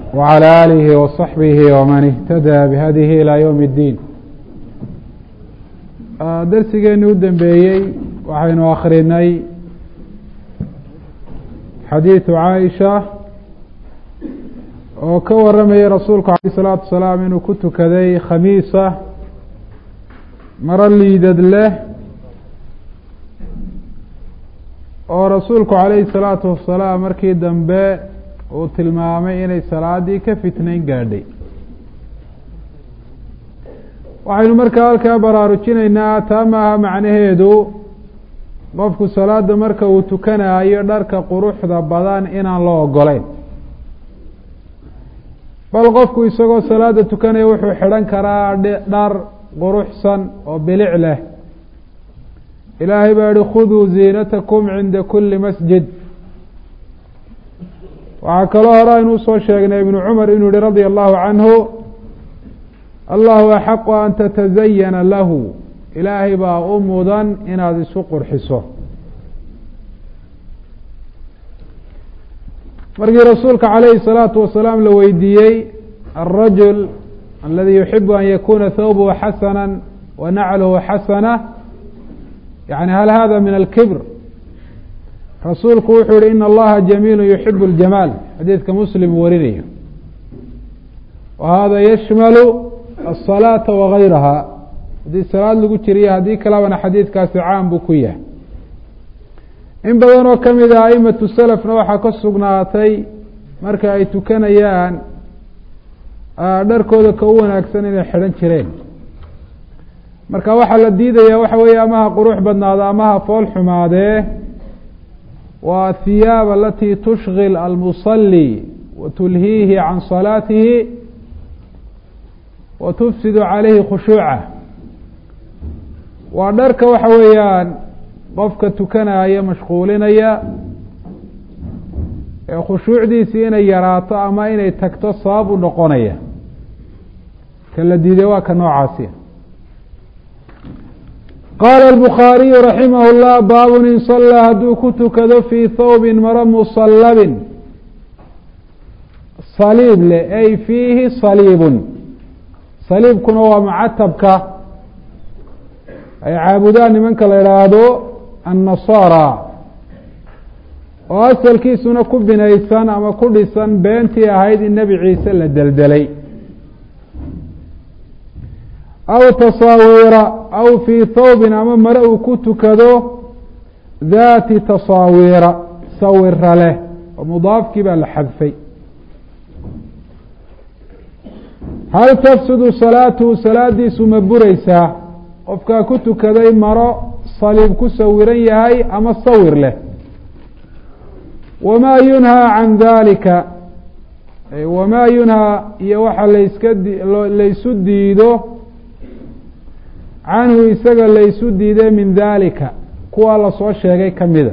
وعلى آله وصحبه ومن اهتدى بهdيه إلى يوم الدين dersigeeni u dembeeyey waxaynu akrinay xadiiثu caaisha oo ka waramayay rasuulku alيه الصلاatu wasalaam inuu ku tukaday khamiisa maro liidad leh oo rasuulku calayhi الsalaatu wasalaam markii dambe uu tilmaamay inay salaadii ka fitnayn gaadhay waxaynu markaa halkaa baraarujinaynaa taa maaha macnaheedu qofku salaada marka uu tukanayo dharka quruxda badan inaan loo ogoleyn bal qofku isagoo salaada tukanaya wuxuu xidhan karaa dhar quruxsan oo bilic leh ilaahay baa yihi khuduu ziinatakum cinda kuli masjid waxaa kaloo hore aynu usoo sheegnay ibnu cumar inuu yihi radia allahu canhu allahu axaqu an tatazayana lahu ilaahay baa u mudan inaad isu qurxiso markii rasuulka calayhi الsalaatu wasalaam la weydiiyey alrajul aladi yuxibu an yakuna thawbhu xasana wa nacluhu xasana yani hal hada min alkibr rasuulku wuxuu yihi in allaha jamiilu yuxibu اljamaal xadiidka muslim warinayo wa hada yashmalu الصلاaةa وغayraha haddii salaad lagu jiriyo haddii kalebana xadiidkaasi caam buu ku yahay in badan oo kamid ah aimatu selfna waxaa ka sugnaatay marka ay tukanayaan dharkooda ka u wanaagsan inay xidhan jireen marka waxaa la diidaya waxa weeye amaha qurux badnaado amaha fool xumaadee waa athiyaab alati tushgil almusalي wa tulhiihi can salaatihi wa tufsidu calayhi khushuucah waa dharka waxa weeyaan qofka tukanaya mashquulinaya ee khushuucdiisii inay yaraato ama inay tagto sabab u noqonaya ka la diiday waa ka noocaasi qaala الbukhaariyu raximah اllah baabun in salaa hadduu ku tukado fii thawbin maro musallabin saliib leh ay fiihi saliibun saliibkuna waa macatabka ay caabudaan nimanka la idhaahdo annasaara oo asalkiisuna ku binaysan ama ku dhisan beentii ahayd in nebi ciise la deldelay aw tasaawiira aw fii thawbin ama mare uu ku tukado daati tasaawiira sawira leh oo mudaafkii baa la xadfay hal tafsudu salaatuhu salaadiisu ma buraysaa qofkaa ku tukaday maro saliib ku sawiran yahay ama sawir leh wamaa yunhaa can dalika wamaa yunhaa iyo waxa layska laysu diido canhu isaga laysu diiday min dalika kuwa lasoo sheegay kamida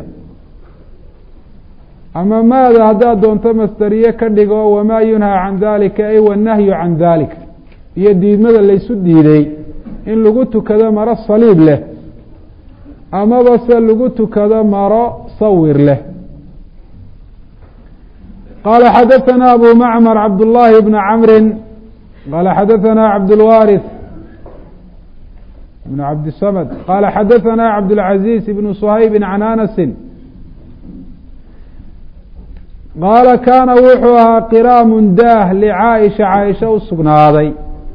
ama maada haddaad doonto masderiye ka dhigo wamaa yunhaa can dalika ay wanahyu can dalika iyo diidmada laysu diiday in lagu tukado maro saliib leh amaba se lagu tukado maro sawir leh qaala xadaثana abu macmar cabdullaahi bna camri qaala xadaثana cabdulwaariث ibn cabdisamd qaala xadaثana cabdاlcaziiz ibnu shaybi can anasi qaala kaana wuxuu ahaa qiraamun daah licaaisha caaisha u sugnaaday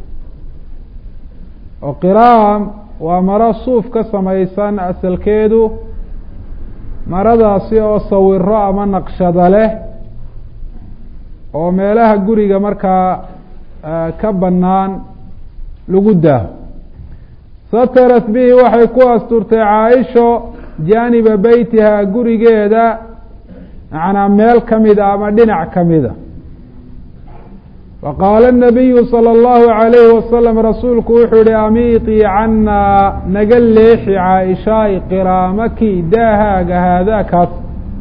oo qiraam waa maro suuf ka samaysan asalkeedu maradaasi oo sawiro ama naqshada leh oo meelaha guriga markaa ka bannaan lagu daaho satarat bihi waxay ku asturtay caaisho jaaniba beytiha gurigeeda macnaa meel kamida ama dhinac kamida faqaala الnabiyu salى اllahu عalayhi wasalam rasuulku wuxuu yihi amiiطii canaa naga leexi caaishaay qiraamaki daahaaga haadaakaas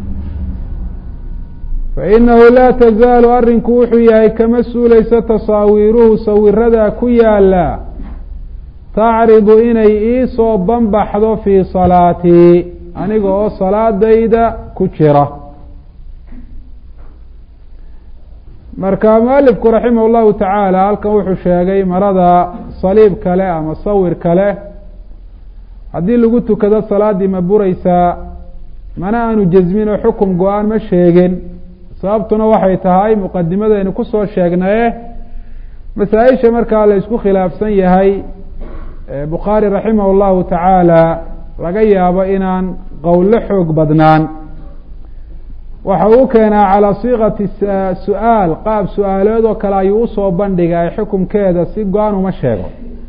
fainahu laa tazaalu arrinku wuxuu yahay kama suulayso tasaawiiruhu sawiradaa ku yaala tacridu inay iisoo banbaxdo fii salaatii aniga oo salaadayda ku jira marka mualifku raximah llahu tacaala halkan wuxuu sheegay marada saliib kale ama sawir kale haddii lagu tukado salaaddii ma bureysaa mana aanu jasmin oo xukum go-aan ma sheegin sababtuna waxay tahay muqadimadaynu kusoo sheegnaye masaa-isha markaa la isku khilaafsan yahay bukhaari raximah llahu tacaala laga yaabo inaan qowlo xoog badnaan waxa uu keenaa calaa siiqati su-aal qaab su-aalood oo kale ayuu usoo bandhigay xukumkeeda si go-aan uma sheego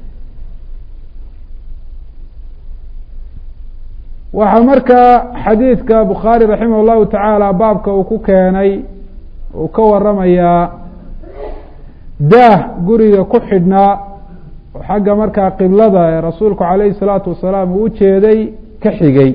waxaa markaa xadiidka bukhaari raximah llahu tacaala baabka uu ku keenay uu ka waramayaa daah guriga ku xidhnaa oo xagga markaa qiblada ee rasuulku calayhi salaatu wasalaam uu ujeeday ka xigay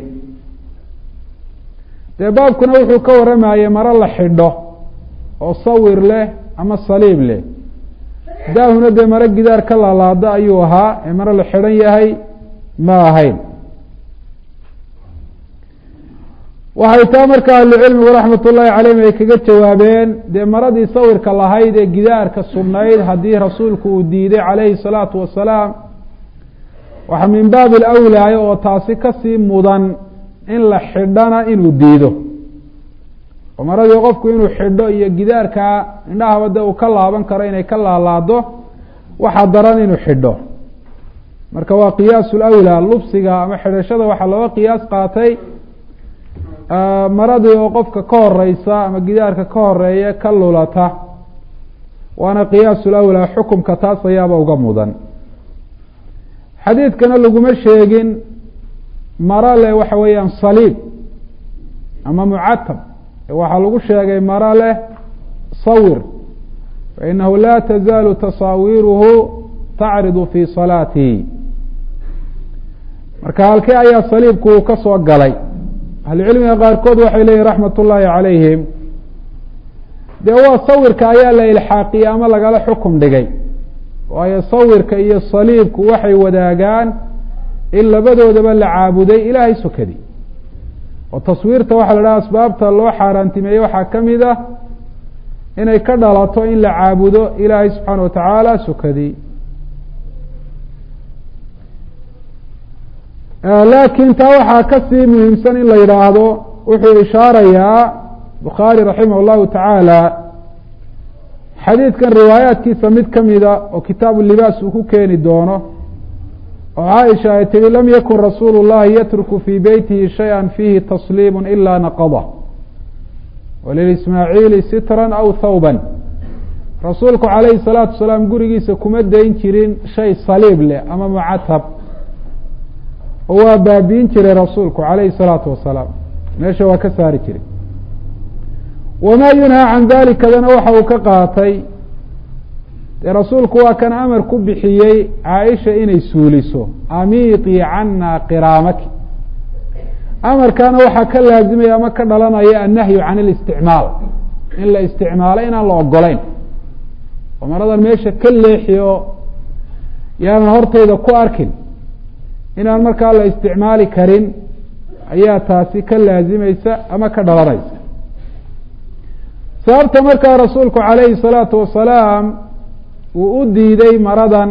dee baabkuna wuxuu ka waramayey maro la xidho oo sawir leh ama saliib leh daahuna dee maro gidaar ka laalaado ayuu ahaa ee maro la xidhan yahay ma ahayn waxay taa marka ahlucilmigu raxmat ullaahi calayhim ay kaga jawaabeen dee maradii sawirka lahayd ee gidaarka sugnayd haddii rasuulku uu diiday calayhi salaatu wasalaam waxa min baabi alawlaaya oo taasi kasii mudan in la xidhana inuu diido oo maradii qofku inuu xidho iyo gidaarkaa indhahaba de uu ka laaban karo inay ka laalaado waxaa daran inuu xidho marka waa qiyaasu lawlaa lubsiga ama xidhashada waxaa looga qiyaas qaatay maradii oo qofka ka horeysa ama gidaarka ka horeeya ka lulata waana qiyaasu lawlaa xukumka taas ayaaba uga mudan xadiidkana laguma sheegin maro leh waxa weeyaan saliib ama mucatab waxaa lagu sheegay maro leh sawir fainahu laa tazaalu tasaawiruhu tacridu fi salaatihi marka halkee ayaa saliibku uu ka soo galay ahlucilmiga qaarkood waxay leyihin raxmat ullaahi calayhim dee waa sawirka ayaa la ilxaaqiyey ama lagala xukum dhigay waayo sawirka iyo saliibku waxay wadaagaan in labadoodaba la caabuday ilaahay sokadi oo taswiirta waxaa la dhaha asbaabta loo xaaraantimeeyey waxaa ka mid ah inay ka dhalato in la caabudo ilaahay subxaana wa tacaala sokadi laakiin taa waxaa kasii muhiimsan in la yidhaahdo wuxuu ishaarayaa bukhaari raximah llahu tacaala xadiidkan riwaayaatkiisa mid kamida oo kitaabu libaas uu ku keeni doono oo caaisha ay tihi lam yakun rasuulu llahi yatruku fii beytihi shaya fiihi tasliimu ila naqada walilismaaciili sitran aw thawban rasuulku calayhi salaatu wasalaam gurigiisa kuma dayn jirin shay saliib leh ama mucatab oo waa baabiin jiray rasuulku calayhi salaatu wasalaam meesha waa ka saari jiray wamaa yunhaa can dalikadana waxa uu ka qaatay dee rasuulku waa kan amar ku bixiyey caaisha inay suuliso amiitii cana qiraamaki amarkaana waxaa ka laazimaya ama ka dhalanaya annahyu can اlisticmaal in la isticmaalo inaan la ogolayn oo maradan meesha ka leexi oo yaanan hortayda ku arkin inaan markaa la isticmaali karin ayaa taasi ka laazimaysa ama ka dhalanaysa sababta markaa rasuulku calayhi الsalaatu wasalaam uu u diiday maradan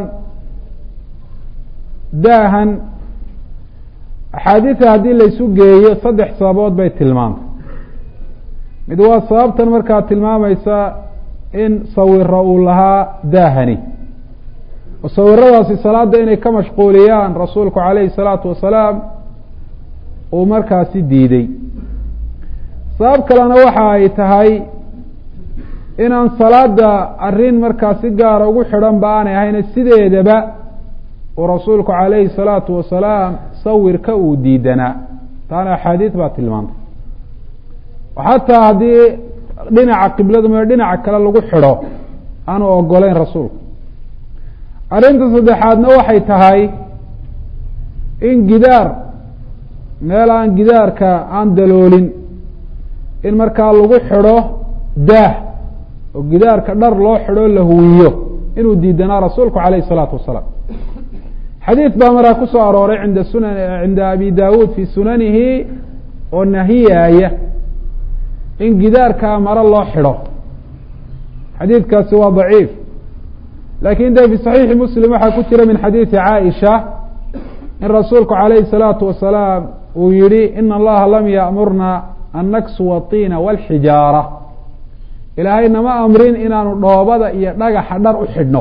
daahan axaadiida haddii laysu geeyo saddex sababood bay tilmaantay mid waa sababtan markaa tilmaamaysa in sawiro uu lahaa daahani oo sawiradaasi salaada inay ka mashquuliyaan rasuulku calayhi الsalaatu wasalaam uu markaasi diiday sabab kalena waxa ay tahay inaan salaada arrin markaa si gaara ugu xidhan ba aanay ahayne sideedaba uu rasuulku calayhi الsalaatu wasalaam sawirka uu diidanaa taana axaadiid baa tilmaantay xataa haddii dhinaca qiblada mo dhinaca kale lagu xidho aanu ogolayn rasuulku arrinta saddexaadna waxay tahay in gidaar meel aan gidaarka aan daloolin in markaa lagu xidho daah oo gidaarka dhar loo xidho la huwiyo inuu diidanaa rasuulku calayh الsalaatu wasalaam xadiid baa markaa ku soo arooray inda sunan cinda abi dawuud fi sunanihi oo nahiyaaya in gidaarkaa maro loo xidho xadiidkaasi waa daciif lakin de fi صaxiixi muslim waxaa ku jira min xadiidi caaisha in rasuulku calayhi الsalaatu wasalaam uu yihi ina allaha lam yaamurna an naksuwa الطiina wاlxijaara ilaahay nama amrin inaanu dhoobada iyo dhagaxa dhar u xidhno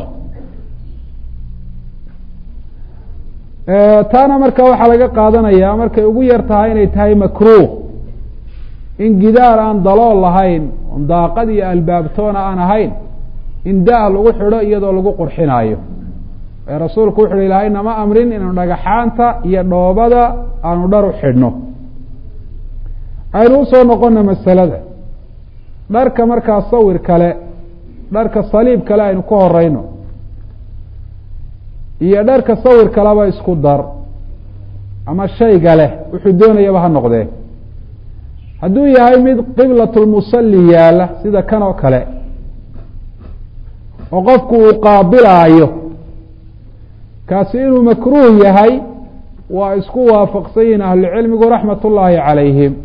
taana marka waxaa laga qaadanaya markay ugu yar tahay inay tahay makruh in gidaar aan dalool lahayn daaqad iyo albaabtoona aan ahayn in da- lagu xidho iyadoo lagu qurxinaayo ee rasuulku wuxu uhi ilaahay nama amrin inaanu dhagaxaanta iyo dhoobada aanu dhar u xidhno aynu usoo noqona masalada dharka markaa sawir kale dharka saliib kale aynu ka horeyno iyo dharka sawir kaleba isku dar ama shayga leh wuxuu doonayaba ha noqdee hadduu yahay mid qiblatulmusalli yaalla sida kan oo kale oo qofku uu qaabilaayo kaasi inuu makruuh yahay waa isku waafaqsan yihin ahlucilmigu raxmat ullaahi calayhim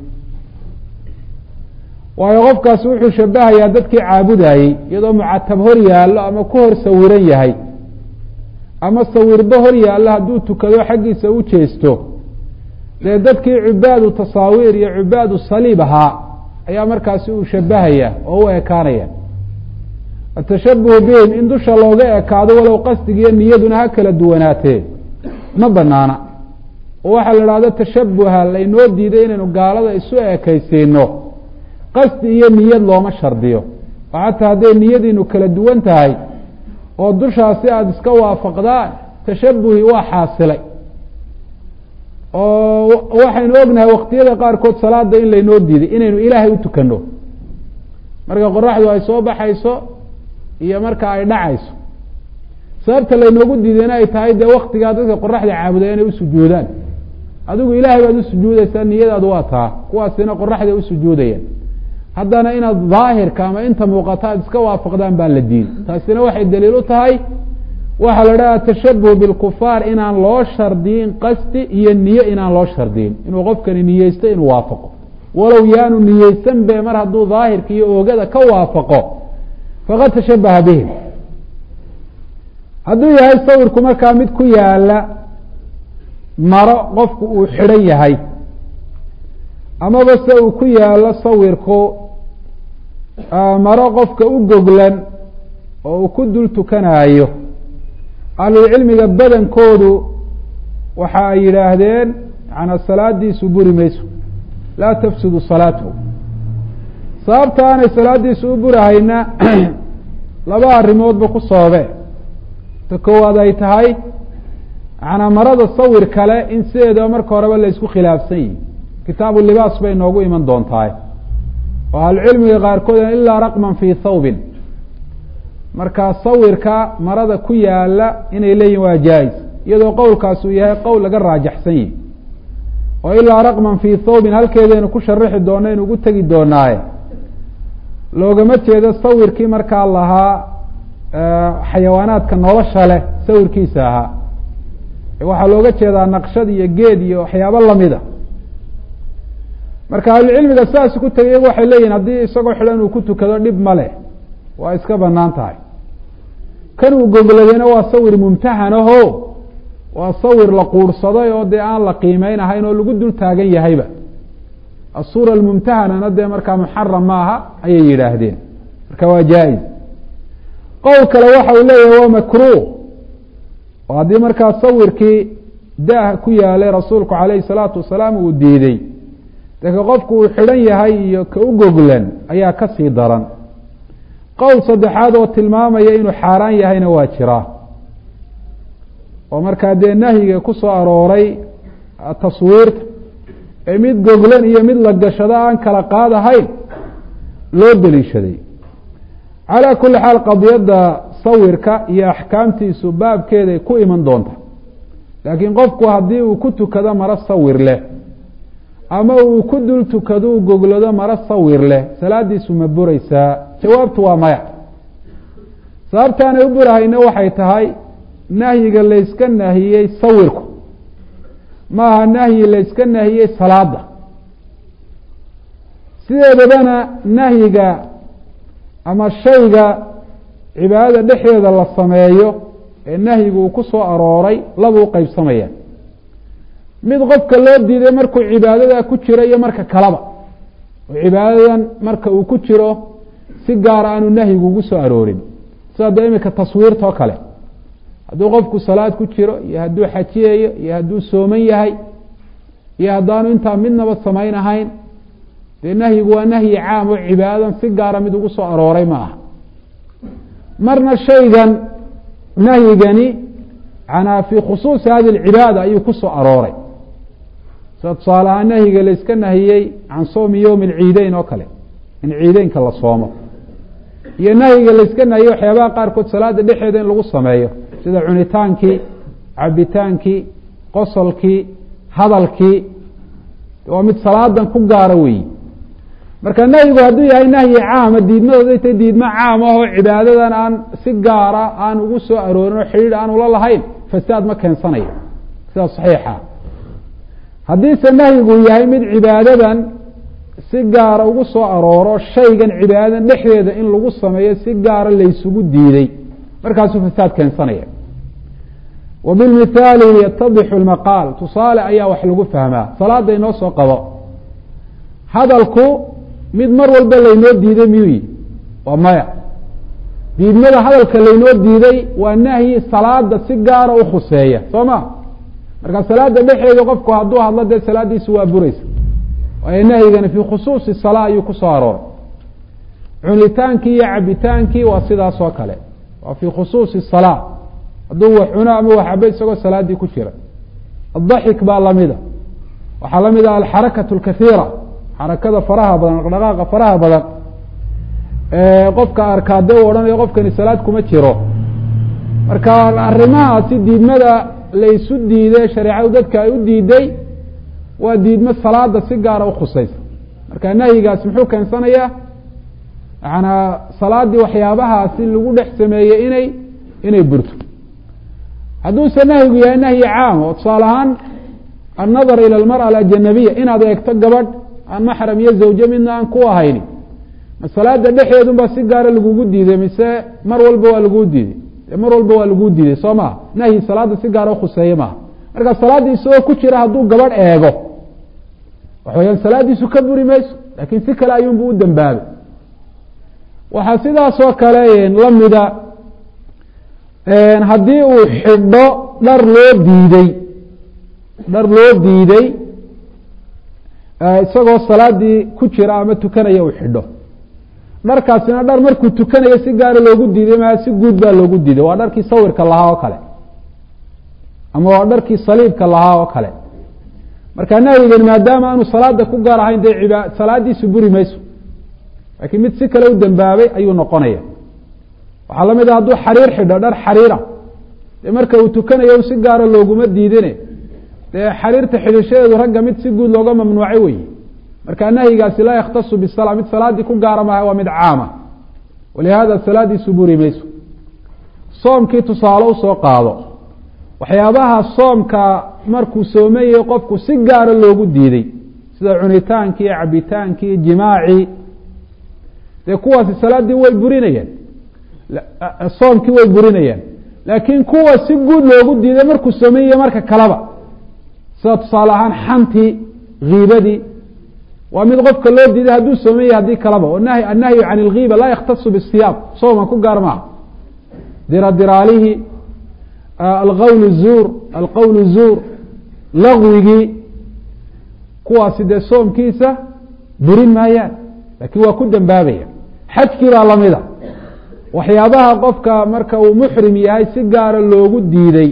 waayo qofkaasi wuxuu shabahayaa dadkii caabudayey iyadoo mucatab hor yaallo ama ku hor sawiran yahay ama sawirba hor yaallo hadduu tukado xaggiisa u jeesto dee dadkii cubaadu tasaawiir iyo cubaadu saliib ahaa ayaa markaasi uu shabahaya oo u ekaanaya atashabuhu bihim in dusha looga ekaado walow qasdigiiyo niyaduna ha kala duwanaatee ma banaana oo waxaa la idhahdo tashabuha laynoo diiday inaynu gaalada isu ekaysiino qasdi iyo niyad looma shardiyo oo xataa hadday niyadiinu kala duwan tahay oo dushaasi aada iska waafaqdaan tashabuhi waa xaasilay oo waxaynu ognahay waktiyada qaarkood salaada in laynoo diiday inaynu ilaahay u tukano marka qoraxdu ay soo baxayso iyo marka ay dhacayso sababta laynoogu diidayna ay tahay dee waktigaa dadka qoraxda caabuday inay usujuudaan adigu ilaahay baad usujuudaysaa niyadaadu waa taa kuwaasina qoraxda usujuudayaan haddana inaad daahirka ama inta muuqata aad iska waafaqdaan baa la diiday taasina waxay daliil u tahay waxaa la dhaha tashabuh bilkufaar inaan loo shardiyin qasdi iyo niyo inaan loo shardiyin inuu qofkani niyeysto inuu waafaqo walow yaanu niyeysan be mar hadduu daahirka iyo oogada ka waafaqo faqad tashabaha bihim hadduu yahay sawirku markaa mid ku yaala maro qofku uu xidhan yahay amaba se uu ku yaalo sawirku maro qofka u goglan oo uu ku dul tukanaayo ahlulcilmiga badankoodu waxa ay yidhaahdeen macanaa salaadiisu buri mayso laa tafsudu salaatuhu sababta aanay salaadiisu u burahayna laba arrimoodba ku soobe ta koowaad ay tahay macanaa marada sawir kale in sideedaba marka horeba la isku khilaafsan yihi kitaabu libaas bay noogu iman doontahay oo ahlucilmiga qaarkood ilaa raqman fii thawbin markaa sawirka marada ku yaala inay leeyihin waa jaa-is iyadoo qowlkaas uu yahay qowl laga raajaxsan yihi oo ilaa raqman fii thawbin halkeedaynu ku sharixi doona inu ugu tegi doonaaye loogama jeedo sawirkii markaa lahaa xayawaanaadka nolosha leh sawirkiisa ahaa waxaa looga jeedaa naqshad iyo geed iyo waxyaabo lamida marka ahlucilmiga sidaas ku tegay iyagu waxay leeyihin haddii isagoo xidhan uu ku tukado dhib ma leh waa iska banaan tahay kan uu gogladayna waa sawir mumtahan aho waa sawir la quurhsaday oo dee aan la qiimeyn ahayn oo lagu dul taagan yahayba asuura almumtahanana dee markaa muxaram maaha ayay yidhaahdeen marka waa jaa-iz qowl kale waxa uu leeyahay waa makruh oo haddii markaa sawirkii daah ku yaalay rasuulku calayhi salaatu wasalaam uu diiday dee ka qofku uu xidhan yahay iyo ka u goglan ayaa ka sii daran qowl saddexaad oo tilmaamaya inuu xaaraan yahayna waa jiraa oo markaa dee nahyiga ku soo arooray taswiirta ee mid goglan iyo mid la gashado aan kala qaadahayn loo deliishaday calaa kulli xaal qadiyadda sawirka iyo axkaamtiisu baabkeeday ku iman doonta laakiin qofku haddii uu ku tukado maro sawir leh ama uu ku dul tukado u goglado maro sawir leh salaadiisu ma buraysaa jawaabtu waa maya sababtaanay u burahayna waxay tahay nahyiga layska nahiyey sawirku maaha nahyi layska nahiyey salaada sideedabana nahyiga ama shayga cibaadada dhexdeeda la sameeyo ee nahyigu uu ku soo arooray laba u qeybsamaya mid qofka loo diiday markuu cibaadada ku jiro iyo marka kaleba oo cibaadadan marka uu ku jiro si gaara aanu nahyigu ugu soo aroorin sida dee imika taswiirta oo kale hadduu qofku salaad ku jiro iyo hadduu xajiyayo iyo hadduu sooman yahay iyo haddaanu intaa midnaba samayn ahayn dee nahyigu waa nahyi caam oo cibaadadan si gaara mid ugu soo arooray ma aha marna shaygan nahyigani canaa fii khusuusi hadi lcibaada ayuu ku soo arooray sida tusaale ahaan nahyiga la iska nahiyey can soomi yowmi alciideyn oo kale in ciideynka la soomo iyo nahyiga la iska nahiyey waxyaabaha qaarkood salaada dhexeeda in lagu sameeyo sida cunitaankii cabitaankii qosolkii hadalkii waa mid salaadan ku gaara weeyi marka nahyigu hadduu yahay nahyi caama diidmadooday tay diidmo caam ah oo cibaadadan aan si gaara aan ugu soo aroorin oo xidhiidh aan ula lahayn fasaad ma keensanayo sidaa saxiixa haddiise nahyigu yahay mid cibaadadan si gaara ugu soo arooro shaygan cibaadadan dhexdeeda in lagu sameeyo si gaara laysugu diiday markaasuu fasaad keensanaya wa bilmithaali yatadixu lmaqaal tusaale ayaa wax lagu fahmaa salaada inoo soo qabo hadalku mid mar walba laynoo diiday miyuu yihi waa maya diidmada hadalka laynoo diiday waa nahyi salaada si gaara u khuseeya soo ma marka salaada dhexeeda qofku hadduu hadlo dee salaadiisu waa bureysa waayo nahyigani fii khusuusi salaa ayuu ku soo arooray cunitaankii iyo cabitaankii waa sidaas oo kale waa fii khusuusi salaa hadduu wax cuno ama wax cabo isagoo salaadii ku jira adaxik baa lamida waxaa lamid ah alxarakatu alkathiira xarakada faraha badan dhaqdhaqaaqa faraha badan qofka arkaade u odhanayo qofkani salaad kuma jiro marka arrimahaasi diidmada laysu diiday shareecadu dadka ay u diiday waa diidmo salaada si gaara ukhusaysa marka nahyigaasi muxuu keensanayaa macanaa salaadii waxyaabahaasi lagu dhex sameeyey inay inay burto hadduuse nahyigu yahay nahyi caam oo tusaale ahaan annadar ila almara alajanabiya inaad eegto gabadh aan maxram iyo zawje midna aan ku ahayni ma salaada dhexeedunbaa si gaara lagugu diiday mise mar walba waa laguu diiday mar walba waa laguu diiday soo maha nahyi salaada si gaara ukhuseeye maaha marka salaaddii isagoo ku jira hadduu gabadh eego waxa weyaan salaadiisu ka buri mayso laakiin si kale ayuunbu u dambaabay waxaa sidaasoo kale lamida haddii uu xidho dhar loo diiday dhar loo diiday isagoo salaadii ku jira ama tukanaya uu xidho dharkaasina dhar markuu tukanayo si gaara loogu diiday maa si guud baa loogu diiday waa dharkii sawirka lahaa oo kale ama waa dharkii saliibka lahaa oo kale marka nahyigan maadaama aanu salaada ku gaar ahayn dee iba salaadiisu buri mayso laakiin mid si kale u dambaabay ayuu noqonaya waxaa lamid ah hadduu xariir xidho dhar xariira dee marka uu tukanayo si gaara looguma diidine dee xariirta xidhishadeedu ragga mid si guud looga mamnuucay weyi marka nahyigaasi laa yakhtasu bisala mid salaadii ku gaara maaha waa mid caama walihaada salaadiisu buri mayso soomkii tusaale usoo qaado waxyaabaha soomka markuu soomayey qofku si gaara loogu diiday sida cunitaankii cabitaankii jimaacii dee kuwaasi salaaddii way burinayaan soomkii way burinayaan laakiin kuwa si guud loogu diiday markuu soomayey marka kaleba sida tusaale ahaan xantii kiibadii waa mid qofka loo diiday hadduu soomaya haddii kaleba oo nahy annahyu can ilgiiba laa yakhtasu bisiyaam sooma ku gaar maaha diradiraalihii alqawl zuur alqowl zuur lagwigii kuwaasi dee soomkiisa burin maayaan laakiin waa ku dambaabaya xajkii baa lamida waxyaabaha qofka marka uu muxrim yahay si gaara loogu diiday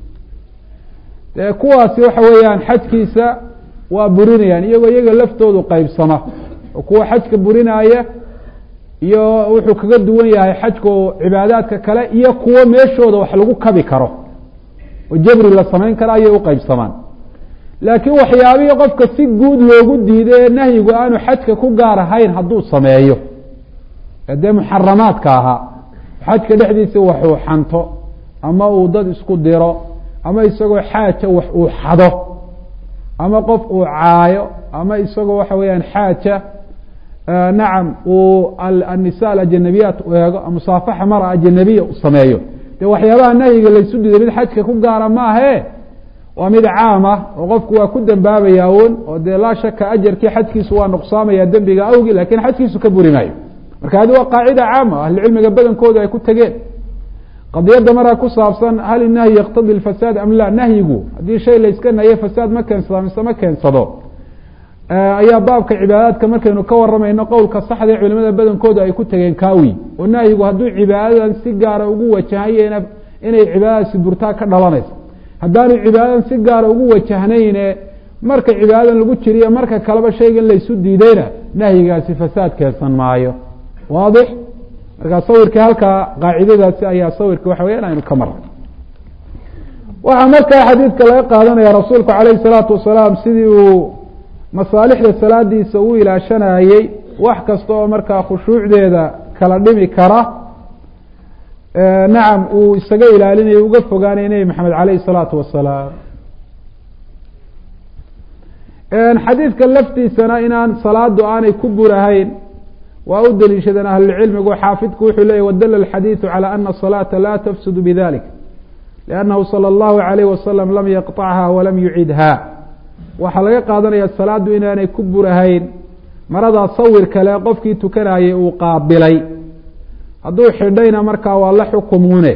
dee kuwaasi waxa weeyaan xajkiisa waa burinayaan iyagoo iyaga laftoodu qeybsama oo kuwa xajka burinaaya iyo wuxuu kaga duwan yahay xajku cibaadaadka kale iyo kuwo meeshooda wax lagu kabi karo oo jabri la samayn karo ayay uqeybsamaan laakiin waxyaabihii qofka si guud loogu diiday ee nahyigu aanu xajka ku gaar ahayn hadduu sameeyo ee dee muxaramaadka ahaa xajka dhexdiisa waxuu xanto ama uu dad isku diro ama isagoo xaaja wax uu xado ama qof uu caayo ama isagoo waxa weeyaan xaaja nacam uu annisa alajanabiyaat u eego musaafaxa mara ajanabiya u sameeyo dee waxyaabaha nahyiga laysu diiday mid xajka ku gaara maahe waa mid caam ah oo qofku waa ku dembaabayaa un oo dee laa shaka ajarkii xajkiisu waa nuqsaamaya dembiga awgi lakin xajkiisu ka buri maayo marka hadi waa qaacida caama ahlucilmiga badankooda ay ku tegeen qadiyadda markaa ku saabsan hal inahyi yaqtadi lfasaad am la nahyigu haddii shay layska nahiye fasaad ma keensado mise ma keensado ayaa baabka cibaadaadka markaynu ka waramayno qowlka saxda ee culimada badankooda ay ku tegeen kaawi oo nahyigu hadduu cibaadadan si gaara ugu wajahayena inay cibaadadaasi burtaa ka dhalanayso haddaanu cibaadadan si gaara ugu wajahnayne marka cibaadadan lagu jiriyo marka kaleba shaygan laysu diidayna nahyigaasi fasaad keensan maayo waadix markaa sawirkii halkaa qaacidadaasi ayaa sawirka waxa weya aynu ka marnay waxaa markaa xadiidka laga qaadanaya rasuulku calayhi salaatu wasalaam sidii uu masaalixda salaadiisa u ilaashanayey wax kasta oo markaa khushuucdeeda kala dhimi kara nacam uu isaga ilaalinayo uga fogaanaya nebi maxamed caleyhi salaatu wasalaam xadiidka laftiisana inaan salaadu aanay ku burahayn waa u deliishadeen ahlulcilmigu xaafidku wuxuu leeyay wadala alxadiidu calى ana الصalaata la tafsudu bidalik liannahu salى اllahu عalayh wasalam lam yaqطacha walam yucidha waxaa laga qaadanaya salaadu inaanay ku burahayn maradaa sawir kale qofkii tukanayay uu qaabilay hadduu xidhayna markaa waa la xukumune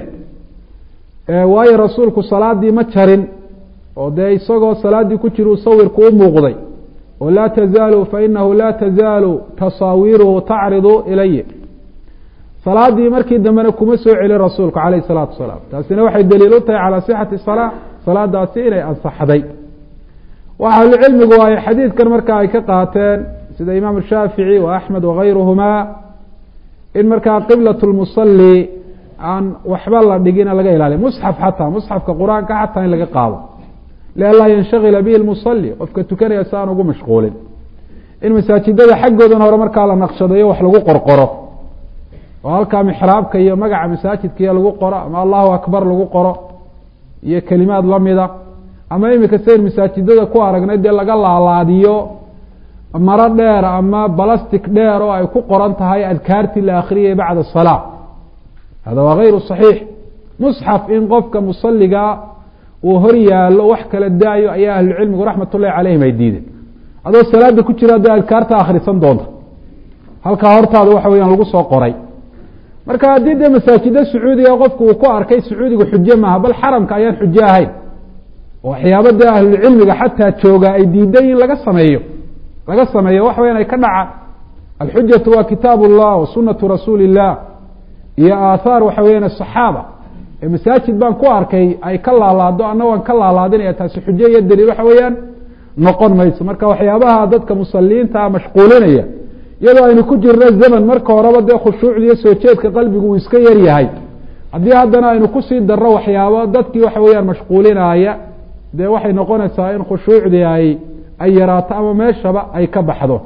waayo rasuulku salaadii ma jarin oo dee isagoo salaaddii ku jira uu sawirku u muuqday oo laa tazaalu fainahu laa tazaalu tasaawiruhu tacridu ilay salaadii markii dambena kuma soo celin rasuulku calayh salaatu wasalaam taasina waxay daliil u tahay calaa sixati salaa salaadaasi inay ansaxday waxa ahlucilmigu ay xadiidkan marka ay ka qaateen sida imaam shaafici wa axmed wagayruhumaa in markaa qiblat lmusali aan waxba la dhigina laga ilaaliya musxaf xataa musxafka qur-aanka xataa in laga qaado lianlaa yanshagila bihi lmusali qofka tukanaya si aan ugu mashquulin in masaajidada xaggoodan hore markaa la naqshadayo wax lagu qorqoro oo halkaa mixraabka iyo magaca masaajidka iyo lagu qoro ama allahu akbar lagu qoro iyo kelimaad lamida ama imika sayn masaajidada ku aragnay dee laga laalaadiyo maro dheer ama balastic dheer oo ay ku qoran tahay adkaartii la akriyay bacda salaa hada waa gayru صaxiix musxaf in qofka musaliga uu hor yaalo wax kala daayo ayaa ahlucilmigu raxmat ullahi calayhim ay diideen adoo salaada ku jira hadda adkaarta akhrisan doonta halkaa hortaada waxa weyaan lagu soo qoray marka haddii dee masaajida sacuudiga qofku uu ku arkay sacuudiga xujo maaha bal xaramka ayaan xujo ahayn waxyaaba dee ahlulcilmiga xataa jooga ay diidan in laga sameeyo laga sameeyo wax weyan ay ka dhacaan alxujatu waa kitaab اllah wa sunatu rasuuli illah iyo aathaar waxa weyan asaxaaba ee masaajid baan ku arkay ay ka laalaado ana waan ka laalaadinaya taasi xujo iyo daliil waxa weeyaan noqon mayso marka waxyaabaha dadka musaliinta mashquulinaya iyadoo aynu ku jirno zaman marka horeba dee khushuucda iyo soo jeedka qalbigu uu iska yar yahay haddii haddana aynu kusii darro waxyaabo dadkii waxa weeyaan mashquulinaya dee waxay noqonaysaa in khushuucdii ay ay yaraato ama meeshaba ay ka baxdo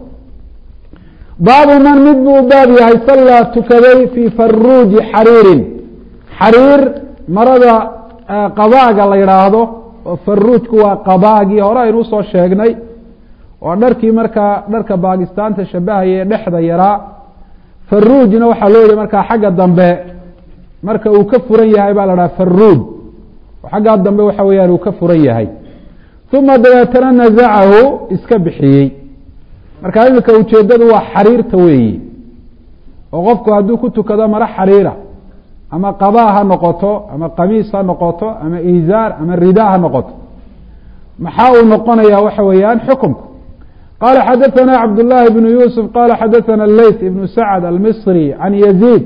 baabu man mid buu baab yahay sallaa tukaday fii faruuji xariirin xariir marada qabaaga la yidhaahdo oo faruujku waa qabaagii hore aynu usoo sheegnay oo dharkii markaa dharka baakistaanta shabahaya ee dhexda yaraa faruujna waxaa loo yihi markaa xagga dambe marka uu ka furan yahay baa la dhaha faruuj oo xaggaa dambe waxa weeyaan uu ka furan yahay uma dabeetana nazacahu iska bixiyey marka iminka ujeedadu waa xariirta weeyi oo qofku hadduu ku tukado maro xariira ama qabaa ha noqoto ama qamiis ha noqoto ama izaar ama ridaa ha noqoto maxaa uu noqonaya waxa weeyaan xukumku qala xadaثna cabdالlahi بn yusuf qala xadaثna leyt ibn sacd almisri can yزيid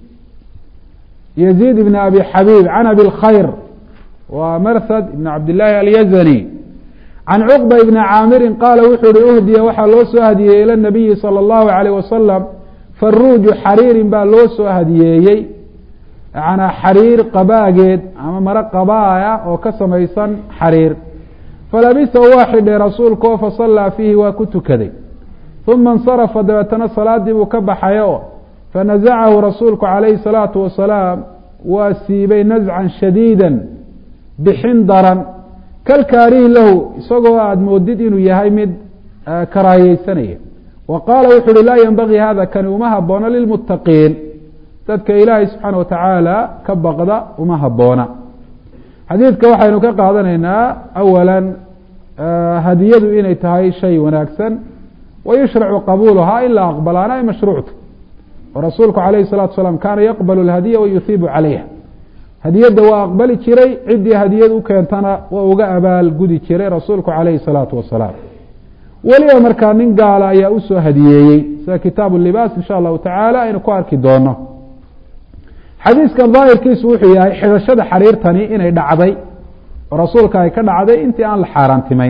yزيid ibn abi xabيb can abi اlkhayr wa marhad ibn cabdالlahi alyazani can cuqba ibni caamirin qaala wuxuu uhi uhdiya waxaa loo soo hadiyeeyey ila nabiyi salى اllahu عalيyh wasalam faruuju xariirin baa loo soo hadiyeeyey yanaa xariir qabaageed ama maro qabaaya oo ka samaysan xariir falabisa waa xidhay rasuulku oo fasallaa fiihi waa ku tukaday uma insarafa dabeetana salaadii buu ka baxay oo fanazacahu rasuulku calayhi salaatu wasalaam waa siibay nascan shadiida bixin daran kalkaarihi lahu isagoo aada moodid inuu yahay mid karaahiyeysanaya wa qaala wuxu uhi laa yenbagii hada kani uma haboono lilmuttaqiin dadka ilaahay subxaana watacaala ka baqda uma haboona xadiidka waxaynu ka qaadanaynaa awala hadiyadu inay tahay shay wanaagsan wayushracu qabuuluhaa in la aqbalaana ay mashruucta oo rasuulku calayhi salatu salaam kaana yaqbalu lhadiya wayuhiibu calayha hadiyadda waa aqbali jiray ciddii hadiyad u keentana waa uga abaal gudi jiray rasuulku calayhi salaatu wasalaam weliba markaa nin gaala ayaa usoo hadiyeeyey sida kitaabu libaas insha allahu tacaala aynu ku arki doono xadiiskan daahirkiisu wuxuu yahay xidhashada xariirtani inay dhacday oo rasuulka ay ka dhacday intii aan la xaaraantimeyn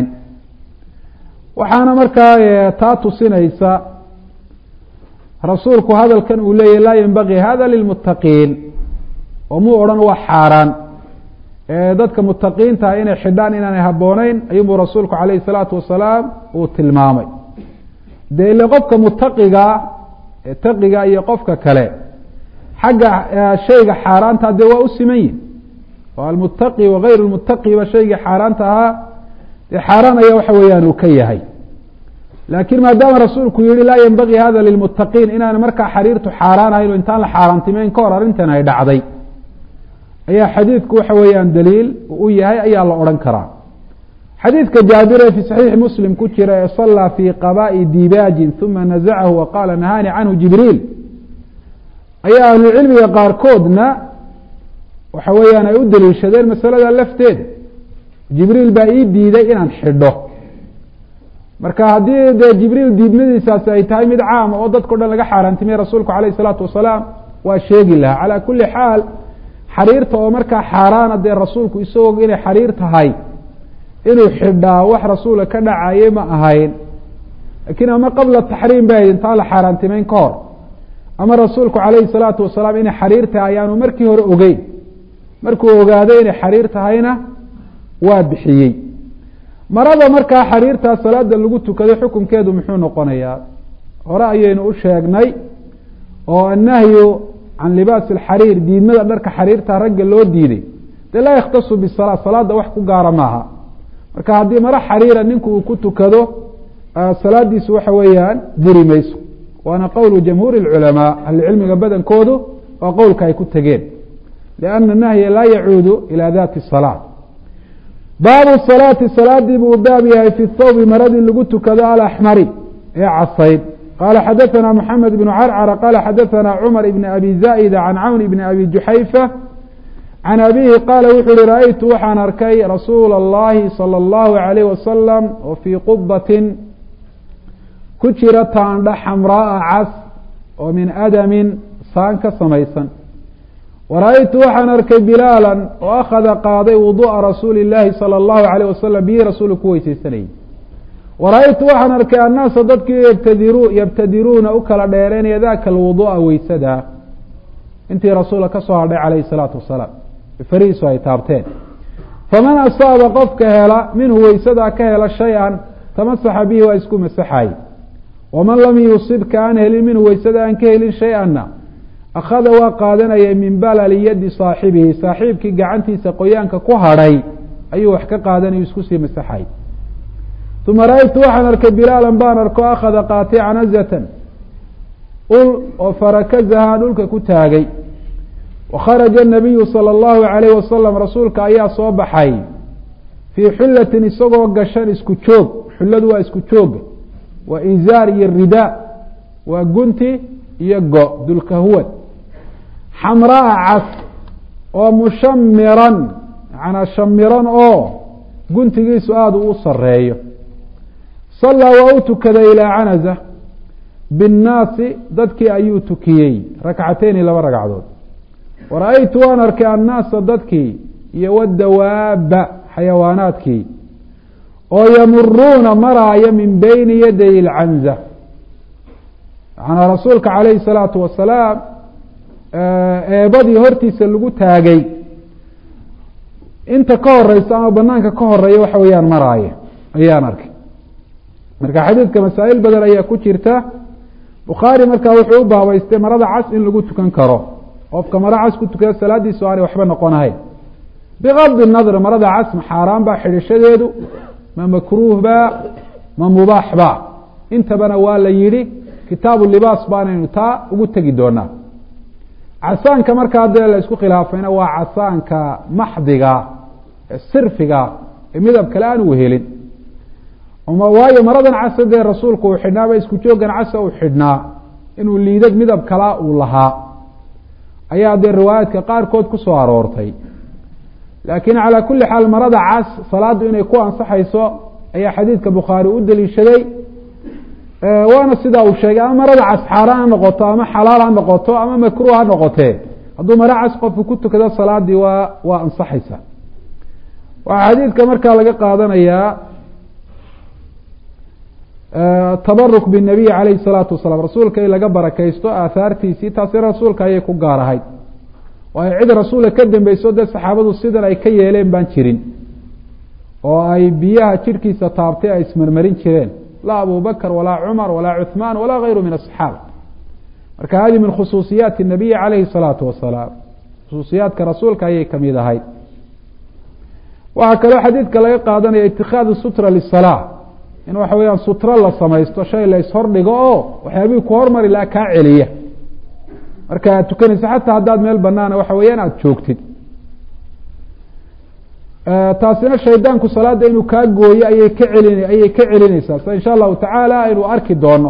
waxaana markaa taa tusinaysa rasuulku hadalkan uu leeyahy laa yenbagii hada lilmuttaqiin oo muu odhan waa xaaraan dadka mutaqiintaha inay xidhaan inaanay habbooneyn ayuunbuu rasuulku calayhi salaatu wasalaam uu tilmaamay dee ile qofka mutaqigaa taqiga iyo qofka kale xagga shayga xaaraanta dee waa u siman yihin oo almutaqi wagayru lmutaqiba shaygii xaaraanta ahaa dee xaaraan ayaa waxa weeyaan uu ka yahay laakiin maadaama rasuulku yihi laa yenbagii hada lilmuttaqiin inaana markaa xariirtu xaaraan ahayn oo intaan la xaaraantimeyn ka hor arrintan ay dhacday ayaa xadiidku waxa weeyaan daliil u yahay ayaa la odhan karaa xadiidka jaabir ee fi saxiixi muslim ku jira ee sallaa fii qabaa'i dibaajin uma nazacahu wa qaala nahaani canhu jibriil ayaa ahlucilmiga qaarkoodna waxa weeyaan ay u daliishadeen masalada lafteeda jibriil baa ii diiday inaan xidho marka haddii dee jibriil diidmadiisaasi ay tahay mid caama oo dadkao dhan laga xaaraantimiyey rasuulku calayh isalaatu wasalaam waa sheegi lahaa calaa kulli xaal xariirta oo markaa xaaraana dee rasuulku isagoo inay xariir tahay inuu xidhaa wax rasuula ka dhacaye ma ahayn laakiin ama qabla taxriim bay ahayd intaan la xaaraantimeyn ka hor ama rasuulku calayhi salaatu wasalaam inay xariir tahay ayaanu markii hore ogeyn markuu ogaaday inay xariir tahayna waa bixiyey marada markaa xariirtaa salaada lagu tukaday xukunkeedu muxuu noqonayaa hore ayaynu u sheegnay oo annahyu can libaasi alxariir diidmada dharka xariirta ragga loo diiday dee laa yakhtasu bisalaa salaada wax ku gaara maaha marka haddii maro xariira ninku uu ku tukado salaadiisu waxa weeyaan diri mayso waana qowlu jamhuuri اlculamaa ahlucilmiga badankoodu waa qowlka ay ku tegeen lianna nahya laa yacuudu ila dati salaa baabu salaati salaadii buu baab yahay fi thawbi maradii lagu tukado alaxmari ee casayd qala xadaثna mحamed بن crcr qala xadaثna cmar بn abi zaئda can cawn bn abi juxayfa can abihi qaala wuxu uhi raأytu waxaan arkay rasuula الlahi salى الlahu عalيh wasalam oo fii qubatin ku jira taandha xamraaa cas oo min adamin saan ka samaysan wara-aytu waxaan arkay bilaala oo akhada qaaday wuduءa rasuuli الlahi salى الlahu عalيه wasalam bihi rasuulu ku weyseysanayay wara-aytu waxaan arkay annaasa dadkii yabtadiru yabtadiruuna u kala dheereynaya daka alwudu'a weysada intii rasuula ka soo hadhay calayhi salaatu wasalaam farihiisu ay taabteen faman asaaba qofka hela minhu weysadaa ka hela shay-an tamasaxa bihi waa isku masaxay waman lam yusib ka aan helin minhu weysada aan ka helin shay-anna akhada waa qaadanaya min balali yadi saaxibihi saaxiibkii gacantiisa qoyaanka ku hadhay ayuu wax ka qaadanayo isku sii masaxay uma ra-aytu waxaan arkay bilaalan baan arko akhada qaatay canazatan ul oo farakazahaa dhulka ku taagay wakharaja nabiyu sala allahu calayh wasalam rasuulka ayaa soo baxay fii xullatin isagoo gashan isku joog xulladu waa isku jooga waa izaar iyo ridaa waa gunti iyo go dulkahuwad xamraa cas oo mushamiran macnaa shamiran oo guntigiisu aada u sareeyo sallaa waa u tukaday ilaa canaza binnaasi dadkii ayuu tukiyey rakcateyni laba ragcadood wara-aytu waan arkay annaasa dadkii iyo wadawaaba xayawaanaadkii oo yamuruuna maraaya min beyni yaday ilcanza macnaa rasuulka calayhi salaatu wasalaam eebadii hortiisa lagu taagay inta ka horeysa ama banaanka ka horeeya waxa weeyaan maraaya ayaan arkay marka xadiidka masaa'il badan ayaa ku jirta bukhaari markaa wuxuu u baabaystay marada cas in lagu tukan karo qofka maro cas ku tukada salaadiisu aanay waxba noqonahayn bigadi nadr marada cas ma xaaraan baa xidhishadeedu ma makruuh ba ma mubaax ba intabana waa la yidhi kitaabu libaas baanaynu taa ugu tegi doonaa casaanka markaa dee la isku khilaafayna waa casaanka maxdiga sirfiga ee midab kale aan u helin waayo maradan casa dee rasuulku uu xidhnaaba isku joogan casa uu xidhnaa inuu liidad midab kalaa uu lahaa ayaa dee riwaayaadka qaarkood ku soo aroortay laakiin calaa kulli xaal marada cas salaaddu inay ku ansaxayso ayaa xadiidka bukhaari u daliishaday waana sidaa uu sheegay ama marada cas xaaraan ha noqoto ama xalaal ha noqoto ama makruh ha noqotee hadduu mara cas qofku ku tukado salaadii waa waa ansaxaysa waxaa xadiidka markaa laga qaadanayaa tabaruk binabiy calayhi salaatu wasalaam rasuulka in laga barakaysto aahaartiisii taasi rasuulka ayay ku gaar ahayd waayo cid rasuulka ka dambeyso dee saxaabadu sidan ay ka yeeleen baan jirin oo ay biyaha jidhkiisa taabtay ay ismarmarin jireen laa abu bakr walaa cumar walaa cuثmaan walaa gayru min aصxaaba marka hadi min khusuusiyaati الnabiyi calayhi الsalaatu wasalaam khusuusiyaadka rasuulka ayay kamid ahayd waxaa kaloo xadiidka laga qaadanaya itikaadu sutra lisalaa in waxa weeyaan sutro la samaysto shay la ishordhigo oo waxyaabihii ku hormari laha kaa celiya marka aad tukanaysa xataa haddaad meel banaana waxa weeyaan aada joogtid taasina shaydaanku salaada inuu kaa gooyo ayay ka celin ayay ka celinaysaa sida insha allahu tacaala aynu arki doono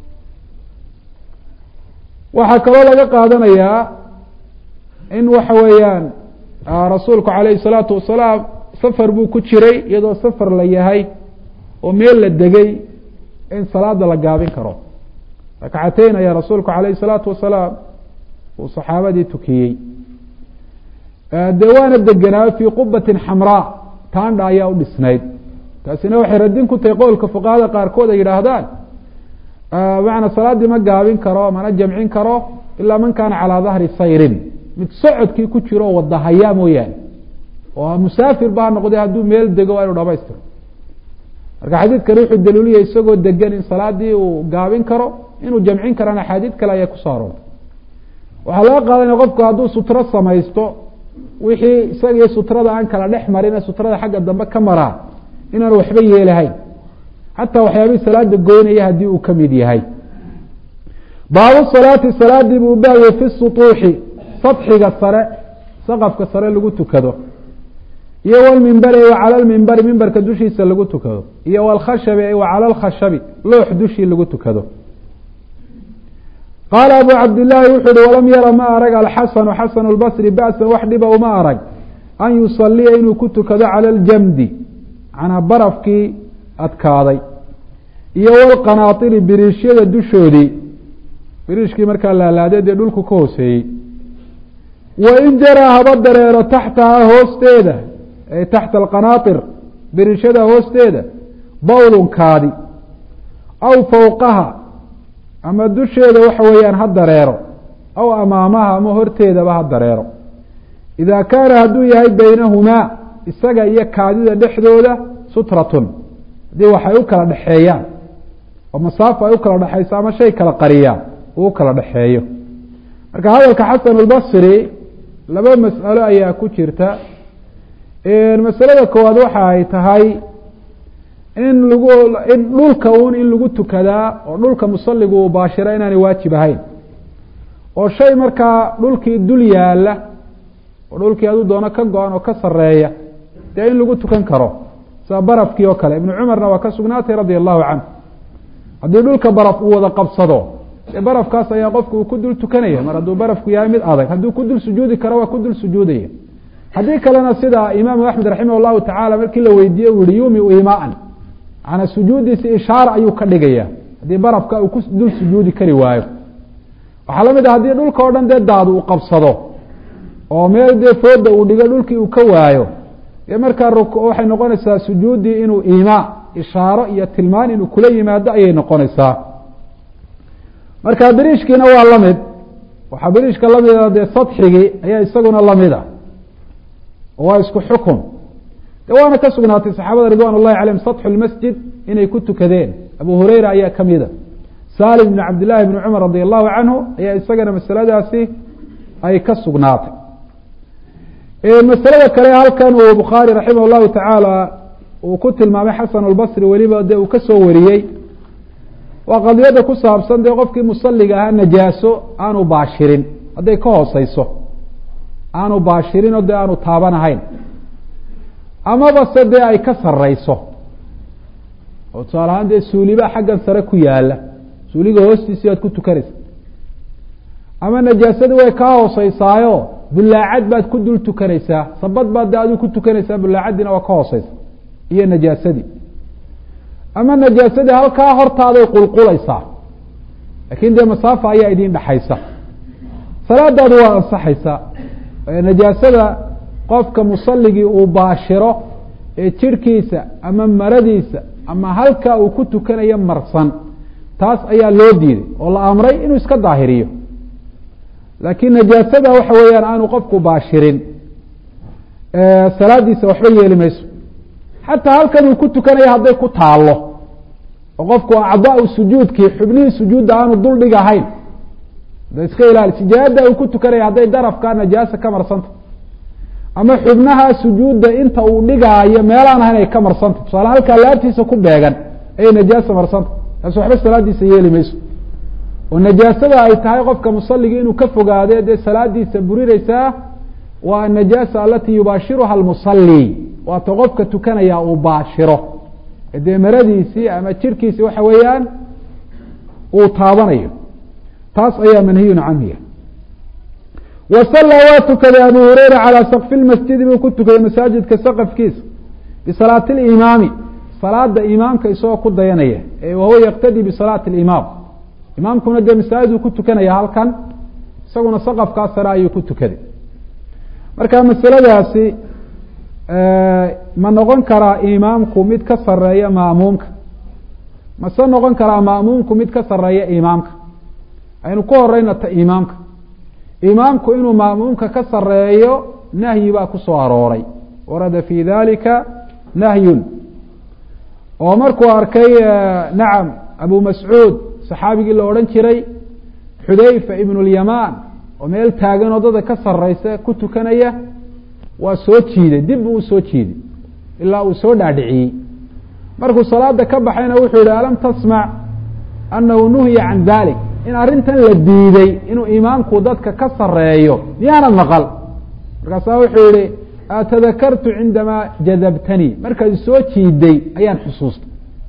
waxaa kaloo laga qaadanayaa in waxa weeyaan rasuulku calayhi salaatu wasalaam safar buu ku jiray iyadoo safar la yahay oo meel la degay in salaada la gaabin karo rakcateyn ayaa rasuulku calayhi salaatu wasalaam uu saxaabadii tukiyey dee waana degenaa fii qubatin xamraa taandha ayaa u dhisnayd taasina waxay radin ku tahay qowlka fuqahada qaarkood ay yidhaahdaan macanaa salaaddii ma gaabin karo mana jamcin karo ilaa man kaana calaa dahri sayrin mid socodkii ku jiro oo wadahayaa mooyaane oo musaafir ba ha noqday hadduu meel dego waa inu dhamaystiro marka xadiidkani wuxuu daliiliya isagoo degan in salaadii uu gaabin karo inuu jamcin karana axaadiid kale ayaa kusoo aroortay waxaa laga qaadanaya qofku hadduu sutro samaysto wixii isagii sutrada aan kala dhex marin ee sutrada xagga dambe ka maraa inaan waxba yeelahayn xataa waxyaabihii salaada goynaya haddii uu kamid yahay baabu salaati salaadii buu baabiyey fi sutuuxi sadxiga sare saqafka sare lagu tukado iyo wlmimbari wa cala lmimbari mimbarka dushiisa lagu tukado iyo wlkhashabi wa cala lkhashabi loox dushii lagu tukado qaala abu cabdillaahi wuxuu uhi walam yara ma arag alxasanu xasanu lbasri ba'san wax dhiba uma arag an yusaliya inuu ku tukado cala aljamdi macnaa barafkii adkaaday iyo walqanaatiri biriishyada dushoodii biriishkii markaa laalaadee dee dhulku ka hooseeyey wain jaraa haba dareero taxtahaa hoosteeda ay taxta alqanaatir biriishada hoosteeda bawlunkaadi aw fowqaha ama dusheeda waxa weeyaan ha dareero aw amaamaha ama horteedaba ha dareero idaa kaana hadduu yahay baynahumaa isaga iyo kaadida dhexdooda sutratun haddii waxay u kala dhexeeyaan oo masaafo ay u kala dhexayso ama shay kala qariyaan uu u kala dhexeeyo marka hadalka xasan albasri laba mas'alo ayaa ku jirta masalada koowaad waxa ay tahay in lagu in dhulka un in lagu tukadaa oo dhulka musaligu uu baashira inaanay waajib ahayn oo shay markaa dhulkii dul yaala oo dhulkii aduu doono ka go-an oo ka sareeya dee in lagu tukan karo sida barafkii oo kale ibnu cumarna waa ka sugnaatay radia allahu canhu haddii dhulka baraf uu wada qabsado dee barafkaas ayaa qofku uu ku dul tukanaya mar hadduu barafku yahay mid adag hadduu ku dul sujuudi karo waa ku dul sujuudaya haddii kalena sida imaamu axmed raximah llahu tacala markii la weydiiye uu yihi yumiu imaan manaa sujuudiisi ishaara ayuu ka dhigaya haddii barafka uu ku dul sujuudi kari waayo waxaa lamid ah haddii dhulka o dhan dee daad uu qabsado oo meel dee fooda uu dhigo dhulkii uu ka waayo dee markaa waxay noqonaysaa sujuuddii inuu imaa ishaaro iyo tilmaan inuu kula yimaado ayay noqonaysaa marka biriishkiina waa lamid waxaa biriishka lamida dee sadxigii ayaa isaguna lamid a waa isku xukun de waana ka sugnaatay saxaabada ridwan اllahi calayhim saطxu lmasjid inay ku tukadeen abu hureyra ayaa kamida salim bn cabd llahi bni cumar radi allahu canhu ayaa isagana masaladaasi ay ka sugnaatay masalada kale halkan uu bukhaari raximah llahu tacaala uu ku tilmaamay xasan albasri weliba de uu kasoo wariyey waa qadiyada ku saabsan dee qofkii musaliga ahaa najaaso aanu baashirin hadday ka hooseyso aanu baashirin oo dee aanu taabanahayn amaba se dee ay ka sareyso oo tusaale ahaan dee suuliba xaggan sare ku yaala suuliga hoostiisi aad ku tukanaysa ama najaasadii way kaa hooseysaayo bulaacad baad ku dul tukanaysaa sabad baad de adigu ku tukanaysaa bulaacadiina waa ka hooseysa iyo najaasadii ama najaasadii halkaa hortaaday qulqulaysaa laakin dee masaafa ayaa idin dhexaysa salaadaadu waa ansaxaysaa najaasada qofka musaligii uu baashiro ee jirhkiisa ama maradiisa ama halka uu ku tukanayo marsan taas ayaa loo diiday oo la amray inuu iska daahiriyo laakiin najaasada waxa weeyaan aanu qofku baashirin salaadiisa waxba yeeli mayso xataa halkan uu ku tukanayo hadday ku taalo oo qofku acdaau sujuudkii xubnihii sujuudda aanu dul dhig ahayn da iska ilaali sijaada uu ku tukanaya hadday darafka najaasa ka marsanta ama xubnaha sujuudda inta uu dhigaayo meelaan ahayn ay ka marsanta tusaale halkaa laabtiisa ku beegan ayay najaasa marsanta taas waxba salaadiisa yeeli mayso oo najaasada ay tahay qofka musaligii inuu ka fogaade dee salaadiisa burinaysaa waa anajaasa alati yubaashiruha almusali waata qofka tukanaya uu baashiro dee maradiisii ama jirkiisii waxa weeyaan uu taabanayo taas ayaa manhiyun canhiya wasalla waa tukaday abu hureyra calaa sakfi lmasjidi buu ku tukaday masaajidka saqafkiisa bisalaati limaami salaada imaamka isagoo ku dayanaya wahuwa yaktadii bisalaati limaam imaamkuna dee masaajiduu ku tukanaya halkan isaguna saqafkaa sare ayuu ku tukaday marka masaladaasi ma noqon karaa imaamku mid ka sareeya maamuumka mase noqon karaa maamuumku mid ka sareeya imaamka aynu ku horeyna ta imaamka imaamku inuu maamuumka ka sareeyo nahyi baa ku soo arooray warada fi dalika nahyun oo markuu arkay nacam abu mascuud saxaabigii la odhan jiray xudayfa ibn lyamaan oo meel taagan oo dada ka sareysa ku tukanaya waa soo jiiday dib buu usoo jiiday ilaa uu soo dhaadhiciyey markuu salaada ka baxayna wuxuu yihi alam tasmac anahu nuhiya can dalik in arrintan la diiday inuu imaamku dadka ka sareeyo miyaanad maqal markaasaa wuxuu yihi atadakartu cindamaa jadabtanii markaad soo jiiday ayaan xusuustay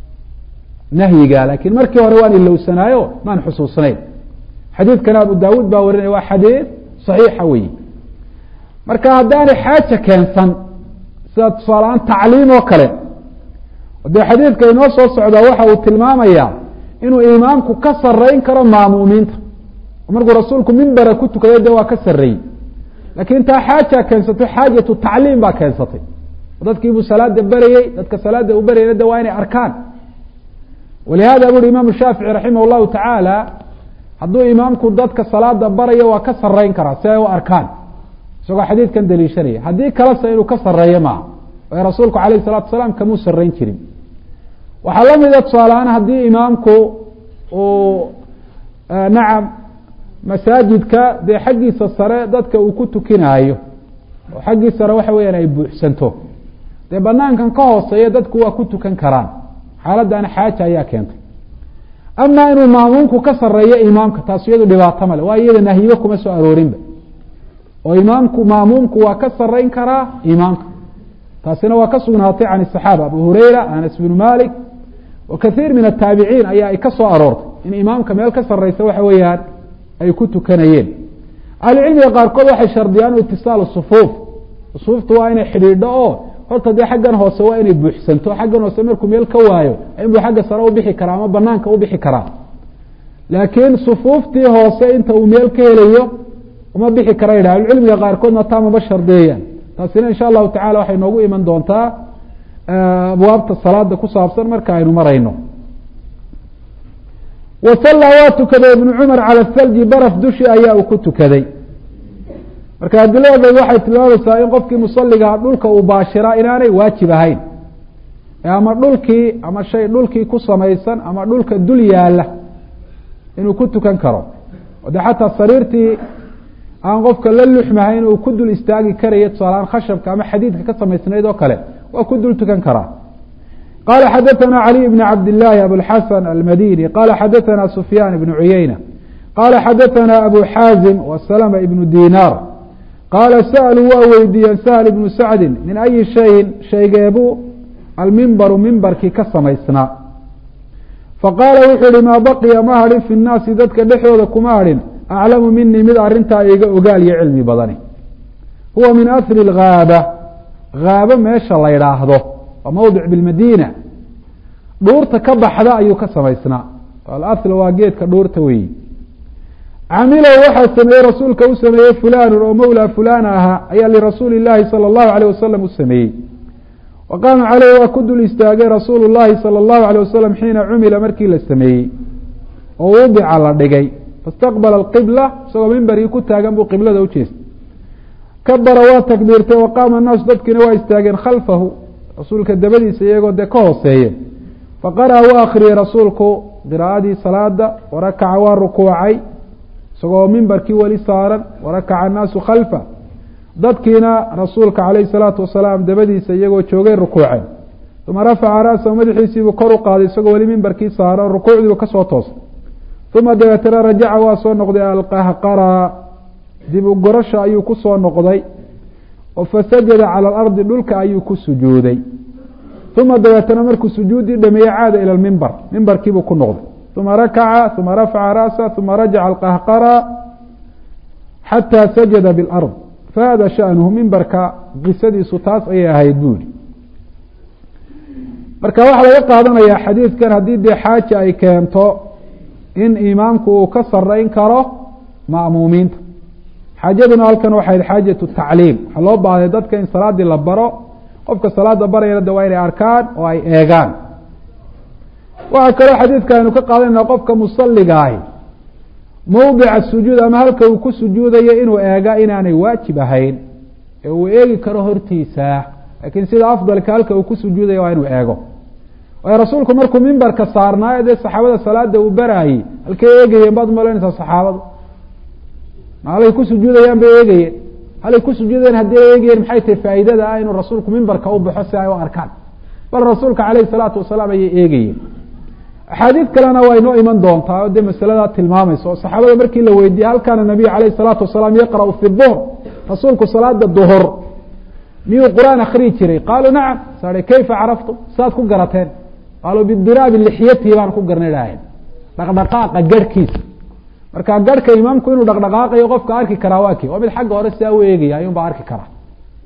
nahyiga laakiin markii hore waan ilowsanaayo maan xusuusnayn xadiidkana abu daawuud baa warinaya waa xadiid saxiixa weyi marka haddaanay xaaja keensan sida tusaaleaan tacliim oo kale dee xadiidka inoo soo socdaa waxa uu tilmaamayaa inuu imaamku ka sareyn karo maamuumiinta markuu rasuulku mimbera ku tukaday de waa ka sareeyey laakiin taa xaaja keensatay xaajatu tacliim baa keensatay dadkiibuu salaada berayey dadka salaada u berayna de waa inay arkaan walihada buri imaamu shaafici raximah llahu tacaala hadduu imaamku dadka salaada barayo waa ka sareyn karaa si ay u arkaan isagoo xadiidkan daliishanaya haddii kalese inuu ka sareeyo maaha ee rasuulku alayh salatu asalaam kamuu sareyn jirin waxaa lamida tusaalehaan haddii imaamku uu nacam masaajidka dee xaggiisa sare dadka uu ku tukinaayo oo xaggii sare waxa weyaan ay buuxsanto dee banaankan ka hooseeya dadku waa ku tukan karaan xaaladana xaaja ayaa keentay ama inuu maamuumku ka sareeyo imaamka taas iyadu dhibaato male waa iyada nahyibo kuma soo aroorinba oo imaamku maamuumku waa ka sareyn karaa imaamka taasina waa ka sugnaatay can الصaxaaba abu hureyra anas bn malik wa kaiir min الtaabiciin ayaa ay ka soo aroortay in imaamka meel ka sareysa waxa weeyaan ay ku tukanayeen ahlucilmiga qaarkood waxay shardiyaan itisaalu sufuuf sufuuftu waa inay xidhiidho oo horta dee xaggan hoose waa inay buuxsanto xaggan hoose markuu meel ka waayo inbuu xagga sare ubixi karaa ama banaanka ubixi karaa laakiin sufuuftii hoose inta uu meel ka helayo uma bixi kara yidhah ahlucilmiga qaarkoodna taa maba shardeeyaan taasina insha allahu tacala waxay noogu iman doontaa abwaabta salaada ku saabsan marka aynu marayno wasalla waa tukaday ibnu cumar cala thalji baraf dushi ayaa uu ku tukaday marka adiladeed waxay tilmaamaysaa in qofkii musaligaa dhulka uu baashiraa inaanay waajib ahayn ama dhulkii ama shay dhulkii ku samaysan ama dhulka dul yaala inuu ku tukan karo de xataa sariirtii aan qofka la luxmahayn uu ku dul istaagi karayo tusaaleaan khashabka ama xadiidka ka samaysnayd oo kale waa ku dul tukan karaa qala xadaثna عlي بn cabd الlahi abوlxasn almadini qala xadaثna sufyan ibn cuyeyna qala xadaثna abu xaazim وslma ibn dinar qaala sa'luu waa weydiiyeen sahl ibnu sacdi min ayi shayin shaygeebuu almimbaru mimbarkii ka samaysnaa faqaala wuxuu ihi maa baqiya ma hadhin fi nnaasi dadka dhexdooda kuma hadhin aclamu minii mid arrintaa iga ogaal iyo cilmi badani huwa min asri اlgaaba gaabo meesha la ydhaahdo waa mawdic bilmadiina dhuurta ka baxda ayuu ka samaysnaa alasl waa geedka dhuurta weeyi camilow waxaa sameeyey rasuulka u sameeyey fulanu oo mawlaa fulana ahaa ayaa lirasuuli llaahi salى اllahu alيyh wasalam u sameeyey wa qaama caleyh waa ku dul istaagay rasuulu llahi salى اllahu alيyh wasalam xiina cumila markii la sameeyey oo wadica la dhigay faاstaqbala اqibla isagoo mimbarkii ku taagan buu qiblada u jeestay kabara waa takbiirtay wa qaama الnaasu dadkiina waa istaageen khalfahu rasuulka dabadiisa iyagoo dee ka hooseeye faqara'a waa akriyey rasuulku qiraa'adii salaada warakaca waa rukuucay isagoo mimbarkii weli saaran warakaca annaasu khalfa dadkiina rasuulka calayhi salaatu wasalaam dabadiisa iyagoo joogay rukuuceen uma rafaca ra'sahu madaxiisiibuu kor u qaaday isagoo weli mimbarkii saaran rukuucdiibu ka soo toosay uma dabeetana rajaca waa soo noqday alqahqara dib u gorasha ayuu ku soo noqday oo fasajada cala alardi dhulka ayuu ku sujuuday uma dabeetana markuu sujuuddii dhameeyey caada ila lmimbar mimbarkiibuu ku noqday uma rakaca uma rafaca ra'sa uma rajaca alqahqara xataa sajada biاlard fahada shaأnuhu mimbarka qisadiisu taas ayay ahayd buuri marka waxaa laga qaadanayaa xadiidkan haddii dee xaaja ay keento in imaamku uu ka sarayn karo ma'muumiinta xaajaduna halkan waxay xaajatu tacliim waxaa loo baahday dadka in salaaddii la baro qofka salaada barayana de waa inay arkaan oo ay eegaan waxaa kaloo xadiidka aynu ka qaadanayna qofka musaliga ahi mowdica sujuud ama halka uu ku sujuudayo inuu eega inaanay waajib ahayn ee uu eegi karo hortiisa laakiin sida afdalka halka uu ku sujuudayo waa inuu eego waayo rasuulku markuu mimbarka saarnaayo dee saxaabada salaada uu baraayey halkay eegayeen baad malaynaysaa saxaabadu maalay ku sujuudayaan bay eegayeen halay ku sujuudayeen haddii ay eegayeen maxay tahay faa'iidada ah inuu rasuulku mimbarka u baxo si ay u arkaan bal rasuulka calayhi salaatu wasalaam ayay eegayeen axaadiid kalena waa inoo iman doontaa oo dee masaladaa tilmaamaysa oo saxaabada markii la weydiiyey hal kaana nabiyu calayhi salaatu wasalaam yaqra'u fi duhr rasuulku salaada duhur miyuu qur-aan akriyi jiray qaaluu nacam sae kayfa caraftum saad ku garateen qaaluu bidiraabi lixyatii baan ku garnidhaaheen dhaqdhaqaaqa garhkiisa marka garhka imaamku inuu dhaqdhaqaaqayo qofka arki karaa waa kii waa mid xagga hore sidaa u eegaya ayuun baa arki karaa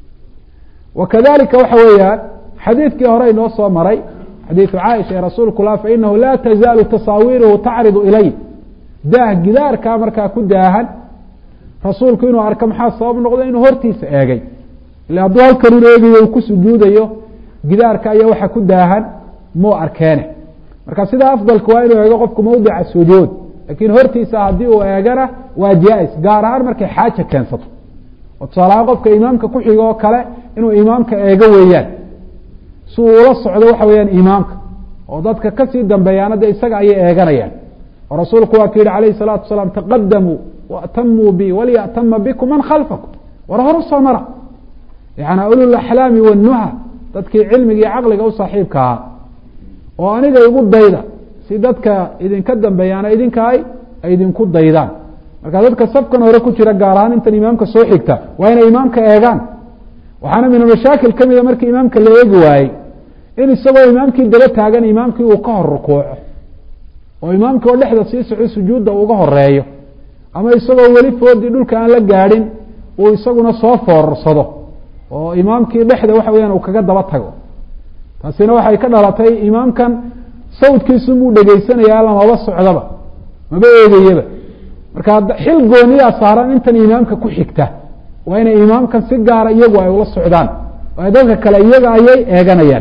wa kadalika waxa weeyaan xadiidkii hore inoo soo maray xadiidu caaisha ee rasuulku la fainahu laa tazaalu tasaawiiruhu tacridu ilay daah gidaarkaa markaa ku daahan rasuulku inuu arko maxaa sabab noqda inuu hortiisa eegay ila hadduu halkanun eegayo uu ku sujuudayo gidaarka ayaa waxa ku daahan muu arkeene marka sida afdalka waa inuu eego qofku mawdica sujuud laakiin hortiisa haddii uu eegana waa jaa-is gaar ahaan markay xaaja keensato oo tusaalahaan qofka imaamka ku xigo oo kale inuu imaamka eego weeyaan si uu ula socdo waxa weeyaan imaamka oo dadka kasii dambeeyaana de isaga ayay eeganayaan oo rasuulku waa ku yihi calayhi salaatu wasalaam taqadamuu waatamuu bi waliyatama bikum man khalfakum war horu soo mara yani ulul axlaami wanuha dadkii cilmiga iyo caqliga u saaxiibka ahaa oo aniga igu dayda si dadka idinka dambeeyaana idinka ay ay idinku daydaan marka dadka safkan hore ku jira gaar ahaan intan imaamka soo xigta waa inay imaamka eegaan waxaana min mashaakil ka mida markii imaamka la eegi waayey in isagoo imaamkii daba taagan imaamkii uu ka hor rukuuco oo imaamkii oo dhexda sii soco sujuudda uga horeeyo ama isagoo weli foodii dhulka aan la gaadhin uu isaguna soo foorarsado oo imaamkii dhexda waxa weyaan uu kaga daba tago taasina waxay ka dhalatay imaamkan sawdkiisu muu dhegeysanaya lamaba socdaba maba eegayaba marka xil gooniyaa saaran intan imaamka ku xigta waa inay imaamkan si gaara iyagu ay ula socdaan waayo dadka kale iyaga ayay eeganayaan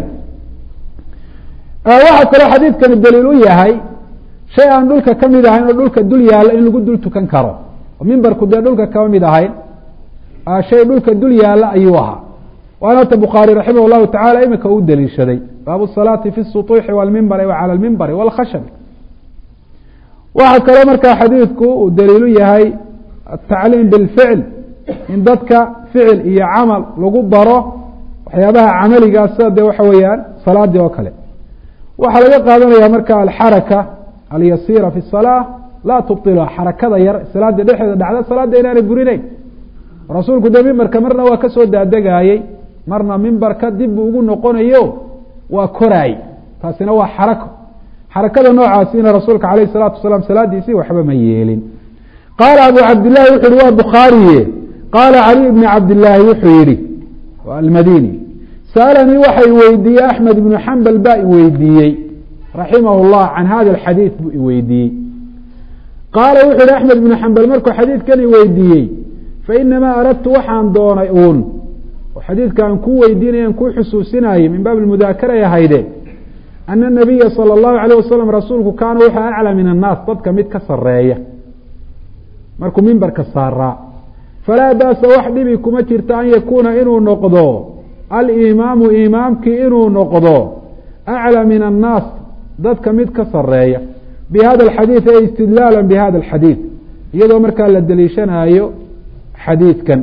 waxaa kaloo xadiidkani daliil u yahay shay aan dhulka ka mid ahayn oo dhulka dul yaalla in lagu dul tukan karo oo mimbarku dee dhulka kama mid ahayn shay dhulka dul yaalla ayuu ahaa waana hata bukhaari raximah llahu tacala imika u daliishaday baabu salaati fi sutuuxi walmimbari wa cala lmimbari walkhashabi waxaa kaloo markaa xadiidku uu daliilu yahay atacliim bilficl in dadka ficil iyo camal lagu baro waxyaabaha camaligaas sida dee waxa weeyaan salaadii oo kale waxaa laga qaadanaya marka alxaraka alyasiira fi الsalaa laa tubطilha xarakada yar salaada dhexeeda dhacda salaada inaanay burinayn rasuulku de mimbarka marna waa kasoo daadegayey marna mimbarka dib buu ugu noqonayo waa koraay taasina waa xarako xarakada noocaasina rasuulka alayh الsalatu wasalaam salaadiisii waxba ma yeelin qaala abu cabdillahi wuxu yihi waa bukhaariye qaala cali bni cabdillaahi wuxuu yihi almadini saalanii waxa i weydiiyey axmed ibnu xambal baa iweydiiyey raximah llah can hada alxadiid buu iweydiiyey qaala wuxu yihi axmed ibnu xambal markuu xadiidkan iweydiiyey fainamaa aradtu waxaan doonay uun oo xadiidka aan kuu weydiinay aan kuu xusuusinayay min baab mudaakaray ahayde ana nabiya salى اllahu alayh wasalam rasuulku kaana wuxuu aclى min annaas dadka mid ka sareeya markuu mimbarka saaraa falaa baasa wax dhibi kuma jirta an yakuuna inuu noqdo alimaamu imaamkii inuu noqdo aclى min annaas dadka mid ka sareeya bihada alxadiid ay istidlaala bihada alxadiid iyadoo markaa la deliishanaayo xadiidkan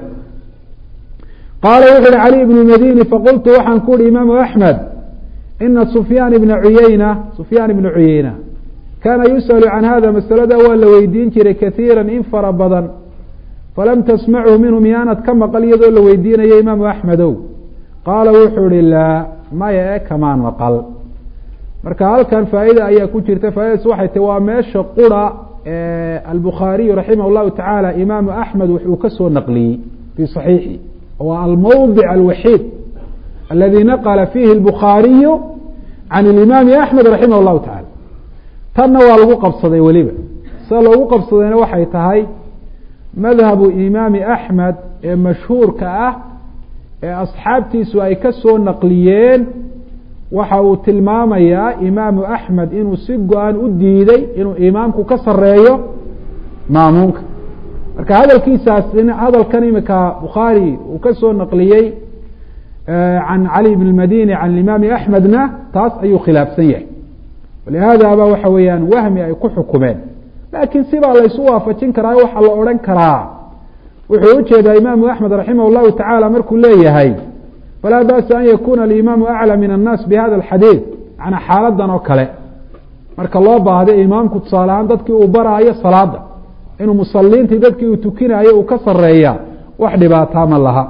qaala wuxu uhi cali ibnu madini faqultu waxaan ku uhi imaamu axmed ina sufyaan ibna cuyeyna sufyaan ibna cuyeyna kaana yusأalu can hada masalada waa la weydiin jiray kaiira in fara badan falam tasmachu minhu miyaanad ka maqal iyadoo la weydiinayo imaamu axmedow qaala wuxuu ihi laa maya e kamaan maqal marka halkan faa'ida ayaa ku jirta faaidas waxay tahi waa meesha qura albukhaariyu raximah llahu tacaala imaamu axmed wuxuu ka soo naqliyey fii صaxiixi waa almowdic alwaxiid aladi naqla fiihi اlbukhaariyu can اlimaami axmed raximah llahu tacala tanna waa lagu qabsaday weliba sida loogu qabsadayna waxay tahay madhabu imaami axmed ee mashhuurka ah ee asxaabtiisu ay ka soo naqliyeen waxa uu tilmaamayaa imaamu axmed inuu si go-aan u diiday inuu imaamku ka sareeyo maamuunka marka hadalkiisaas hadalkan imika bukhaari uu ka soo naqliyey can cali bn madini can imaami axmedna taas ayuu khilaafsan yahay walihaadaba waxa weeyaan wahmi ay ku xukumeen laakiin sibaa laysu waafajin karaa waxaa la odhan karaa wuxuu ujeedaa imaamu axmed raximah llahu tacaala markuu leeyahay falaa ba'sa an yakuna alimaamu aclى min annaas bihada alxadiid macnaa xaaladan oo kale marka loo baahday imaamku tusaale ahaan dadkii uu baraayo salaada inuu musaliintii dadkii uu tukinaayo uu ka sareeya wax dhibaataa ma laha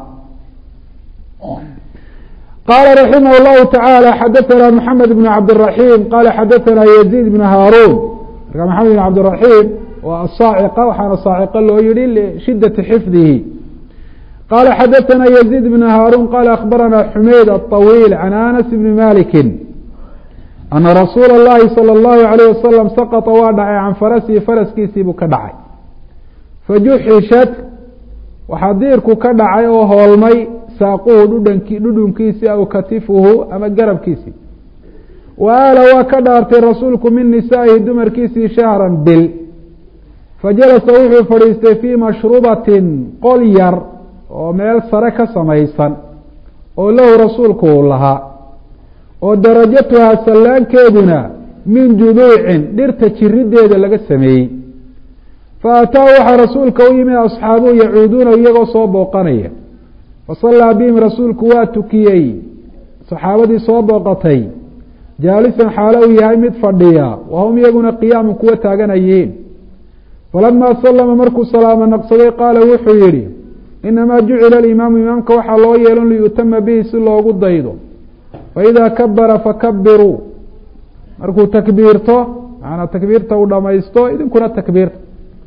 qala raximah اllahu taعalى xadaثna mxamed bn cabdالرaحيم qala xadaثna yزيid bn haarun marka maxamed bn cabdالرaحيم waa asaaciqa waxaana saaciqo loo yihi lishidaةi xifdihi qala xadaثna yزيid bn haarun qala akhbarana xumeyd aلطawiil can anas bni maliki ana rasuula اllahi salى اllahu عalيه wasalam saqطa waa dhacay can farasihi faraskiisii buu ka dhacay fajuxishat waxaa diirku ka dhacay oo hoolmay saaquhu dhudhanki dhudhunkiisii aw katifuhu ama garabkiisii wa aala waa ka dhaartay rasuulku min nisaa'ihi dumarkiisii shahran bil fajalasa wuxuu fadhiistay fii mashrubatin qol yar oo meel sare ka samaysan oo lahu rasuulku uu lahaa oo darajatuhaa sallaankeeduna min juduucin dhirta jirideeda laga sameeyey fa ataa waxaa rasuulka u yimid asxaabuhu yacuuduuna iyagoo soo booqanaya fasallaa bihim rasuulku waa tukiyey saxaabadii soo booqatay jaalisan xaalo uu yahay mid fadhiya wahum iyaguna qiyaamun kuwa taaganayihiin falamaa sallama markuu salaamo naqsaday qaala wuxuu yidhi inamaa jucila alimaamu imaamka waxaa loo yeelon liyutama bihi si loogu daydo faidaa kabara fakabiruu markuu takbiirto macanaa takbiirta uu dhamaysto idinkuna takbiirta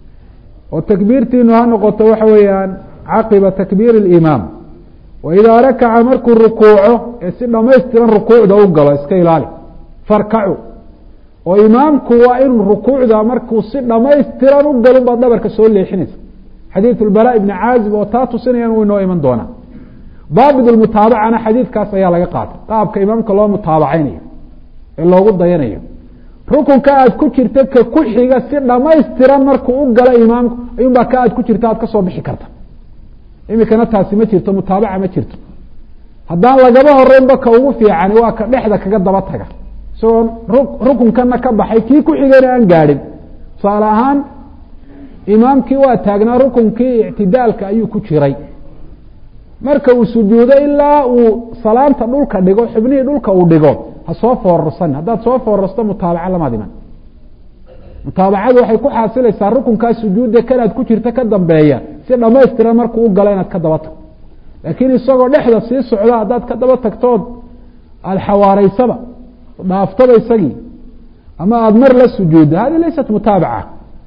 oo takbiirtiinu ha noqoto waxa weeyaan caqiba takbiiri اlimaam waidaa rakaca markuu rukuuco ee si dhamaystiran rukuucda u galo iska ilaali farkacu oo imaamku waa inuu rukuucda markuu si dhamaystiran u galo baad dhabarka soo leexinaysa xadiiث اlbarا ibni caazib oo taa tusinayaan wuu inoo iman doonaa daabit mutaabacana xadiidkaas ayaa laga qaatay qaabka imaamka loo mutaabacaynayo ee loogu dayanayo rukunka aad ku jirta ka ku xiga si dhamaystiran markuu u galo imaamku ayuunbaa ka aad ku jirta aad kasoo bixi karta imikana taasi ma jirto mutaabaca ma jirto haddaan lagaba horeynba ka ugu fiicani waa ka dhexda kaga daba taga isagoo rukunkana ka baxay kii ku xigana aan gaadhin tusaale ahaan imaamkii waa taagnaa rukunkii ictidaalka ayuu ku jiray marka uu sujuudo ilaa uu salaanta dhulka dhigo xubnihii dhulka uu dhigo ha soo foorarsan haddaad soo foorarsto mutaabaca lamaad iman mutaabacadu waxay ku xaasilaysaa rukunkaa sujuudda kanaad ku jirta ka dambeeya si dhamaystiran markuu u galo inaad ka daba tagto laakiin isagoo dhexda sii socda haddaad ka daba tagtood aada xawaaraysaba dhaaftaba isagii ama aada mar la sujuudda hadi laysat mutaabaca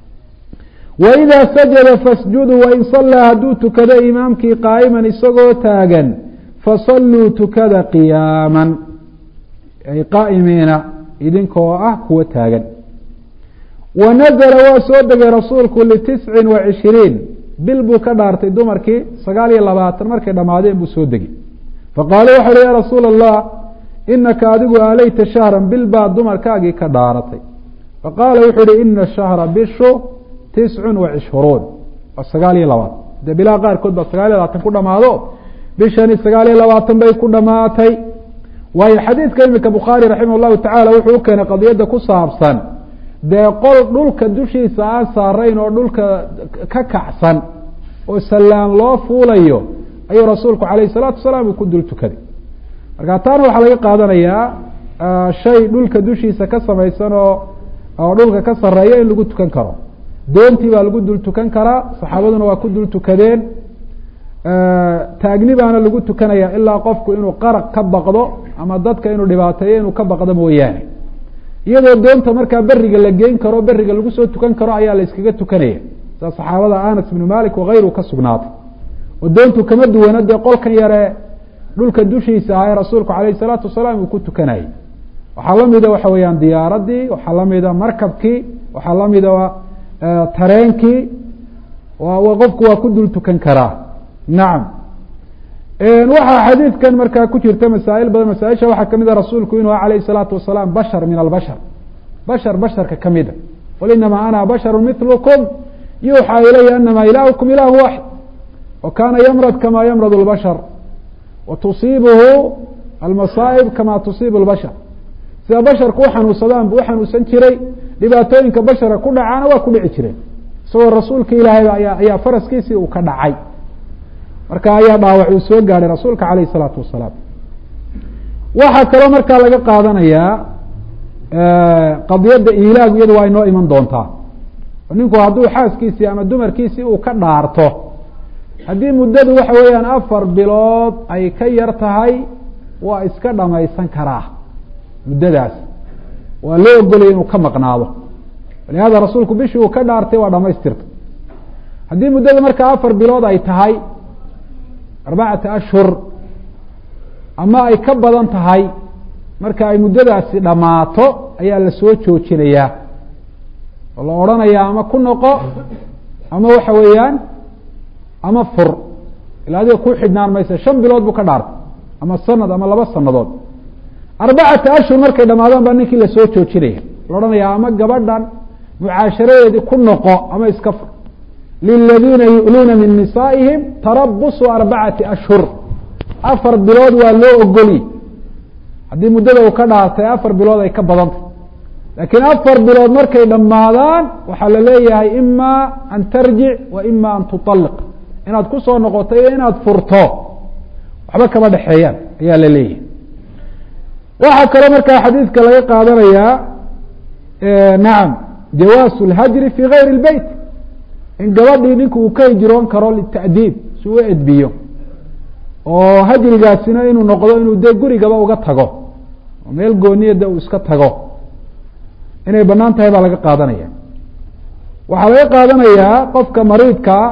waidaa sajada fasjuduu wain sallaa hadduu tukado imaamkii qaa'iman isagoo taagan fasalluu tukada qiyaaman ay qaa'imiina idinkoo ah kuwa taagan wa nazla waa soo degay rasuulku litiscin wa cishiriin bil buu ka dhaartay dumarkii sagaal iyo labaatan markay dhammaadeen buu soo degay faqaala waxa uhi ya rasuula allah inaka adigu aalayta shahran bil baad dumarkaagii ka dhaaratay faqaala wuxuu uhi ina shahra bishu tiscun wa cishruun waa sagaal iyo labaatan dee bilaha qaarkood baa sagaal iyo labaatan ku dhamaado bishani sagaal iyo labaatan bay ku dhamaatay waayo xadiidka imika bukhaari raximah llahu tacala wuxuu u keenay qadiyadda ku saabsan dee qol dhulka dushiisa aan saarayn oo dhulka ka kacsan oo sallaan loo fuulayo ayuu rasuulku calayh salaatu wasalaam uu ku dul tukaday marka taana waxaa laga qaadanayaa shay dhulka dushiisa ka samaysan oo oo dhulka ka sareeya in lagu tukan karo doontii baa lagu dul tukan karaa saxaabaduna waa ku dul tukadeen taagni baana lagu tukanaya ilaa qofku inuu qaraq ka baqdo ama dadka inuu dhibaateeyo inuu ka baqdo mooyaane iyadoo doonta markaa beriga la geyn karo beriga lagu soo tukan karo ayaa la iskaga tukanaya sida saxaabada anas bnu malik wakayru ka sugnaatay oo doontu kama duwana dee qolkan yare dhulka dushiisa ahaa ee rasuulku calayh salaatu wasalaam uu ku tukanayay waxaa lamida waxa weeyaan diyaaradii waxaa lamida markabkii waxaa lamida tareenkii qofku waa ku dul tukan karaa nacam waxaa xadiidkan markaa ku jirta masaa'il badan masaaisha waxaa kamid a rasuulku inuu alayh salaatu wasalaam bashar min albashar bashar basharka kamida qul inamaa ana basharu milkum yuuxaa ilaya anama ilaahukum ilahu waxid wa kana ymrad kama ymrad اlbashar wa tusiibuhu almasaa'ib kama tusiibu اlbashar sida basharku uxanuunsadaan buu uxanuunsan jiray dhibaatooyinka bashara ku dhacaana waa ku dhici jireen isagoo rasuulka ilaahayba aya ayaa faraskiisii uu ka dhacay marka ayaa dhaawac uu soo gaadhay rasuulka calayh isalaatu wasalaam waxaa kaloo markaa laga qaadanayaa qadiyadda ilaagu iyadu waa inoo iman doontaa ninku hadduu xaaskiisii ama dumarkiisii uu ka dhaarto haddii muddadu waxa weeyaan afar bilood ay ka yar tahay waa iska dhamaysan karaa muddadaas waa loo ogolaya inuu ka maqnaado walihada rasuulku bishii uu ka dhaartay waa dhamaystirta haddii muddada markaa afar bilood ay tahay arbacata ashhur ama ay ka badan tahay marka ay muddadaasi dhammaato ayaa la soo joojinayaa oo la odhanayaa ama ku noqo ama waxa weeyaan ama fur ila adiga ku xidhnaan maysa shan bilood buu ka dhaartay ama sanad ama laba sanadood arbacata ashhur markay dhamaadaan baa ninkii lasoo joojinaya la odhanayaa ama gabadhan mucaasharadeedii ku noqo ama iska fur liladiina yu'luuna min nisaa'ihim tarabusu arbacati ashhur afar bilood waa loo ogoli haddii muddada uu ka dhaartay afar bilood ay ka badantay laakiin afar bilood markay dhammaadaan waxaa la leeyahay ima an tarjic wa ima an tuطaliq inaad ku soo noqoto iyo inaad furto waxba kama dhexeeyaan ayaa la leeyahay waxaa kaloo markaa xadiidka laga qaadanayaa nacam jawaasu اlhajri fi gayri اlbeyt in gabadhii ninku uu ka hijroon karo lita'diib si u edbiyo oo hajrigaasina inuu noqdo inuu dee gurigaba uga tago oo meel gooniyada uu iska tago inay banaan tahay baa laga qaadanaya waxaa laga qaadanayaa qofka mariidkaa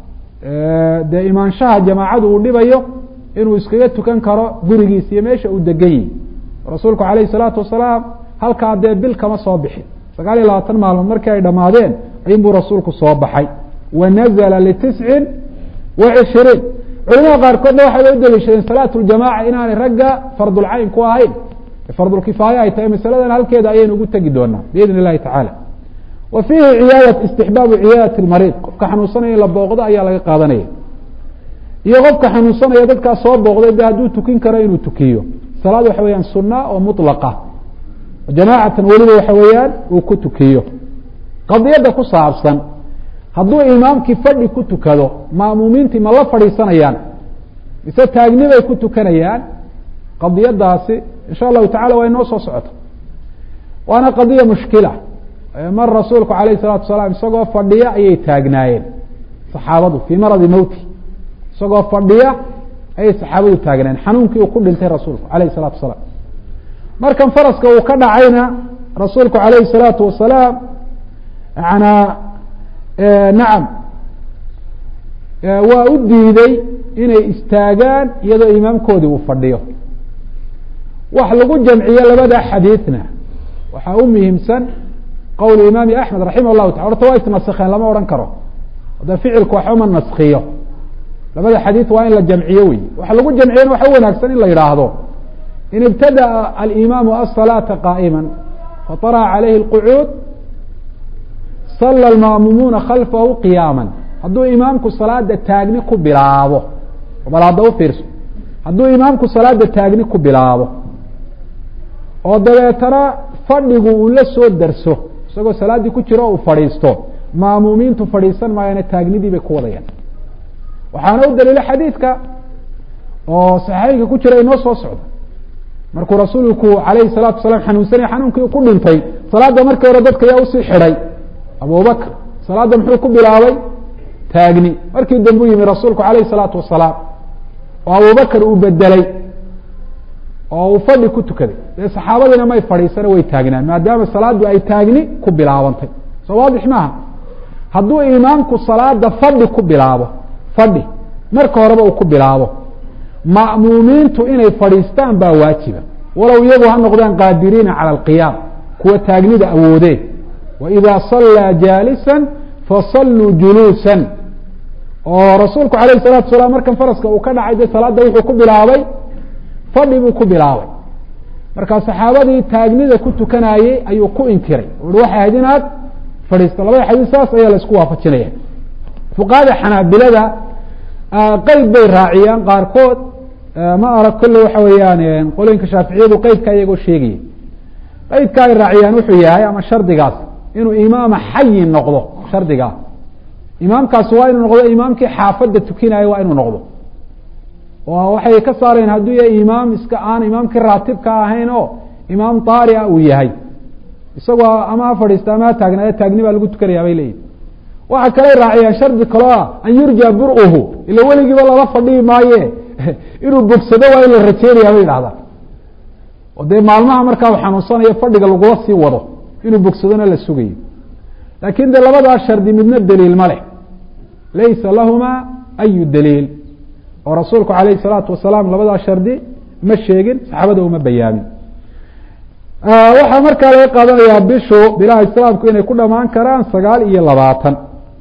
dee imaanshaha jamaacadu uu dhibayo inuu iskaga tukan karo gurigiisa iyo meesha uu degan yihi rasuulku calayhi salaatu wasalaam halkaa dee bil kama soo bixin sagaal iyo labaatan maalmood markii ay dhammaadeen ayunbuu rasuulku soo baxay wa nazla litiscin wa cishiriin culimada qaarkoodna waxay u daliishadeen salaatu ljamaca inaanay ragga fardulcayn ku ahayn fardulkifaaya ay tahay masaladan halkeeda ayaynu ugu tegi doonaa biidn illahi tacaala wa fiihi ciyaada istixbaabu ciyaadati lmariid qofka xanuunsanaya in la booqdo ayaa laga qaadanaya iyo qofka xanuunsanaya dadkaa soo booqday de hadduu tukin karo inuu tukiyo salaad waxa weyaan suna oo mulaqa jamaacatan weliba waxa weeyaan uu ku tukiyo qadiyadda ku saabsan hadduu imaamkii fadhi ku tukado ma'muumiintii ma la fadhiisanayaan mise taagni bay ku tukanayaan qadiyadaasi insha allahu tacala waa inoo soo socota waana qadiya mushkila mar rasuulku alayh الsalatu salaam isagoo fadhiya ayay taagnaayeen saxaabadu fii maradi mowti isagoo fadhiya ayay saxaabadu taagnaayeen xanuunkii uu ku dhintay rasuulku alayh الsalatu salaam markan faraska uu ka dhacayna rasuulku alayh الsalaatu wasalaam yana nacam waa u diiday inay istaagaan iyadoo imaamkoodii uu fadhiyo wax lagu jamciyo labada xadiidna waxaa u muhiimsan qowl imaami axmed raximah llahu taala horta waa isnaskeen lama odhan karo hadda ficilku waxba ma naskiyo labada xadiid waa in la jamciyo wey waxa lagu jamciyana waxa u wanaagsan in la yidhaahdo in ibtadaأa alimaamu aلsalaaةa qaa'ima faطaraca calayhi اlqucuud sala اlma'mumuuna khalfahu qiyaama hadduu imaamku salaada taagni ku bilaabo bal hadda u fiirso hadduu imaamku salaada taagni ku bilaabo oo dabeetana fadhigu uu la soo darso isagoo salaaddii ku jiro uu fadhiisto ma'muumiintu fadhiisan maayana taagnidii bay ku wadayaan waxaana u daliilo xadiidka oo saxiixeynka ku jira inoo soo socda markuu rasuulku alayhi salaatu wasalaam xanuunsanaya xanuunkii ku dhintay salaadda markii hore dadka yaa usii xidhay abubakr salaadda muxuu ku bilaabay taagni markii dambe u yimi rasuulku alayhi salaatu wasalaam oo abubakr uu bedelay oo uu fadhi ku tukaday dee saxaabadiina may fadhiisana way taagnaan maadaama salaaddu ay taagni ku bilaabantay soo waadix maaha hadduu imaamku salaada fadhi ku bilaabo fadhi marka horeba uu ku bilaabo ma'muumiintu inay fadhiistaan baa waajiba walow iyagu ha noqdaan qaadiriina cala alqiyaam kuwa taagnida awoodee waida sallaa jaalisa fasalluu juluusan oo rasuulku alayh salatu salaam markan faraska uu ka dhacay dee salaadda wuxuu ku bilaabay fadhi buu ku bilaabay markaa saxaabadii taagnida ku tukanayey ayuu ku inkiray ui waxay ahayd inaad fadhiisto labada xadiis saas ayaa la isku waafajinaya fuqahada xanaabilada qeyd bay raaciyaan qaarkood ma arag kolle waxa weeyaan qolooyinka shaaficiyadu qeydka iyagoo sheegaya qeydka ay raaciyaan wuxuu yahay ama shardigaas inuu imaama xayi noqdo shardigaas imaamkaasi waa inuu noqdo imaamkii xaafadda tukinaya waa inuu noqdo oo waxay ka saareen hadduu yahay imaam iska aan imaamkii raatibka ahayn oo imaam daari a uu yahay isagoo ama ha fadhiista ama ha taagnaada taagni baa lagu tukanaya bay leeyihin waxa kaley raaciyaan shardi kaloo ah an yurja bur-uhu ila weligiiba lala fadhihi maaye inuu bogsado waa in la rajeynaya bay idhahdaan oo dee maalmaha markaa u xanuunsanayo fadhiga lagula sii wado inuu bogsadona la sugayo laakin de labadaa shardi midna daliil ma leh laysa lahuma ayu daliil oo rasuulku alayh الsalaatu wasalaam labadaa shardi ma sheegin saxaabada uma bayaamin waxaa markaa laga qaadanayaa bishu bilaha islaamku inay ku dhamaan karaan sagaal iyo labaatan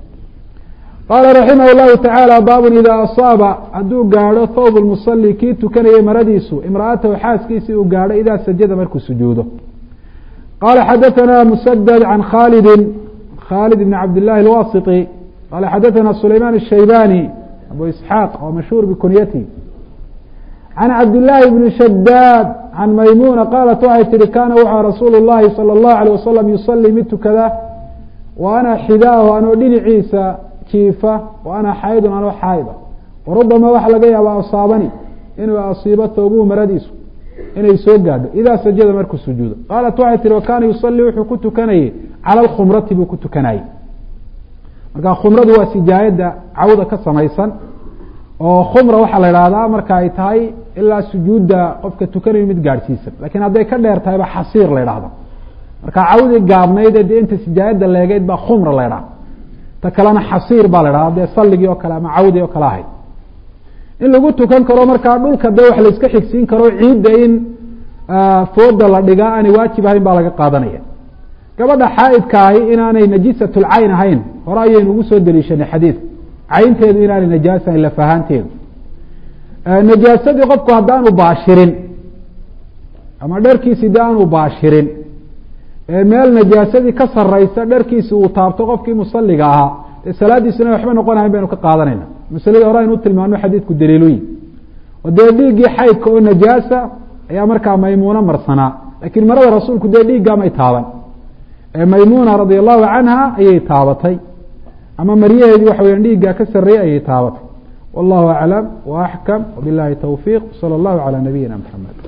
qaala raximah اllahu tacaala baabun ida asaaba hadduu gaadho thawb lmusali kii tukanayay maradiisu imra'atahu xaaskiisii uu gaadho idaa sajada markuu sujuudo qala xadaثana musadad can khalidi khalid bn cabd llahi اlwasiti qala xadaثana sulayman الshaybani abu isxaaq oo mashhuur bikunyati can cabdillaahi bni shadaad can maymuna qaalat waxay tihi kaana wuxua rasuulu llahi salى اllahu alيh wasalam yusalii mid tukada wa ana xidaahu anoo dhinaciisa jiifa wa ana xaydun anoo xaayda warubama waxa laga yaaba asaabani inuu asiibo toobuhu maradiisu inay soo gaadho idaa sajada markuu sujuudo qaalat waxay tihi wakaana yusalii wuxuu ku tukanayey cala alkhumrati buu ku tukanayey marka khumradu waa sijaayadda cawda ka samaysan oo khumra waxaa la idhaahdaa marka ay tahay ilaa sujuudda qofka tukanayo mid gaadhsiisan lakiin hadday ka dheer tahayba xasiir la idhahda marka cawdii gaabnayd ee dee inta sijaayadda leegeyd baa khumra la idhahda ta kalena xasiir baa la idhahda dee salligii oo kale ama cawdii oo kale ahayd in lagu tukan karo markaa dhulka dee wax la iska xigsiin karo ciidda in fooda la dhigaa aanay waajib ahayn baa laga qaadanaya gabadha xaaidka ahi inaanay najisatulcayn ahayn hore ayaynu ugu soo deliishanay xadiidka caynteedu inaanay najaas ahayn lafahaanteedu najaasadii qofku haddaanu baashirin ama dharkiisi de aanu baashirin meel najaasadii ka saraysa dharkiisi uu taabto qofkii musaliga ahaa dee salaadiisuna waxba noqon ahayn baynu ka qaadanayna masaladii hore aynu utilmaano xadiidku daliiluyi oo dee dhiiggii xaydka oo najaasa ayaa markaa maymuuno marsanaa lakiin marada rasuulku dee dhiiggaamay taaban maymuna radi allahu canha ayay taabatay ama maryaheedii waxa weya dhiiggaa ka sarreeyey ayay taabatay wallahu aclam wa axkam wbilahi towfiiq salى اllahu calى nabiyina mxamed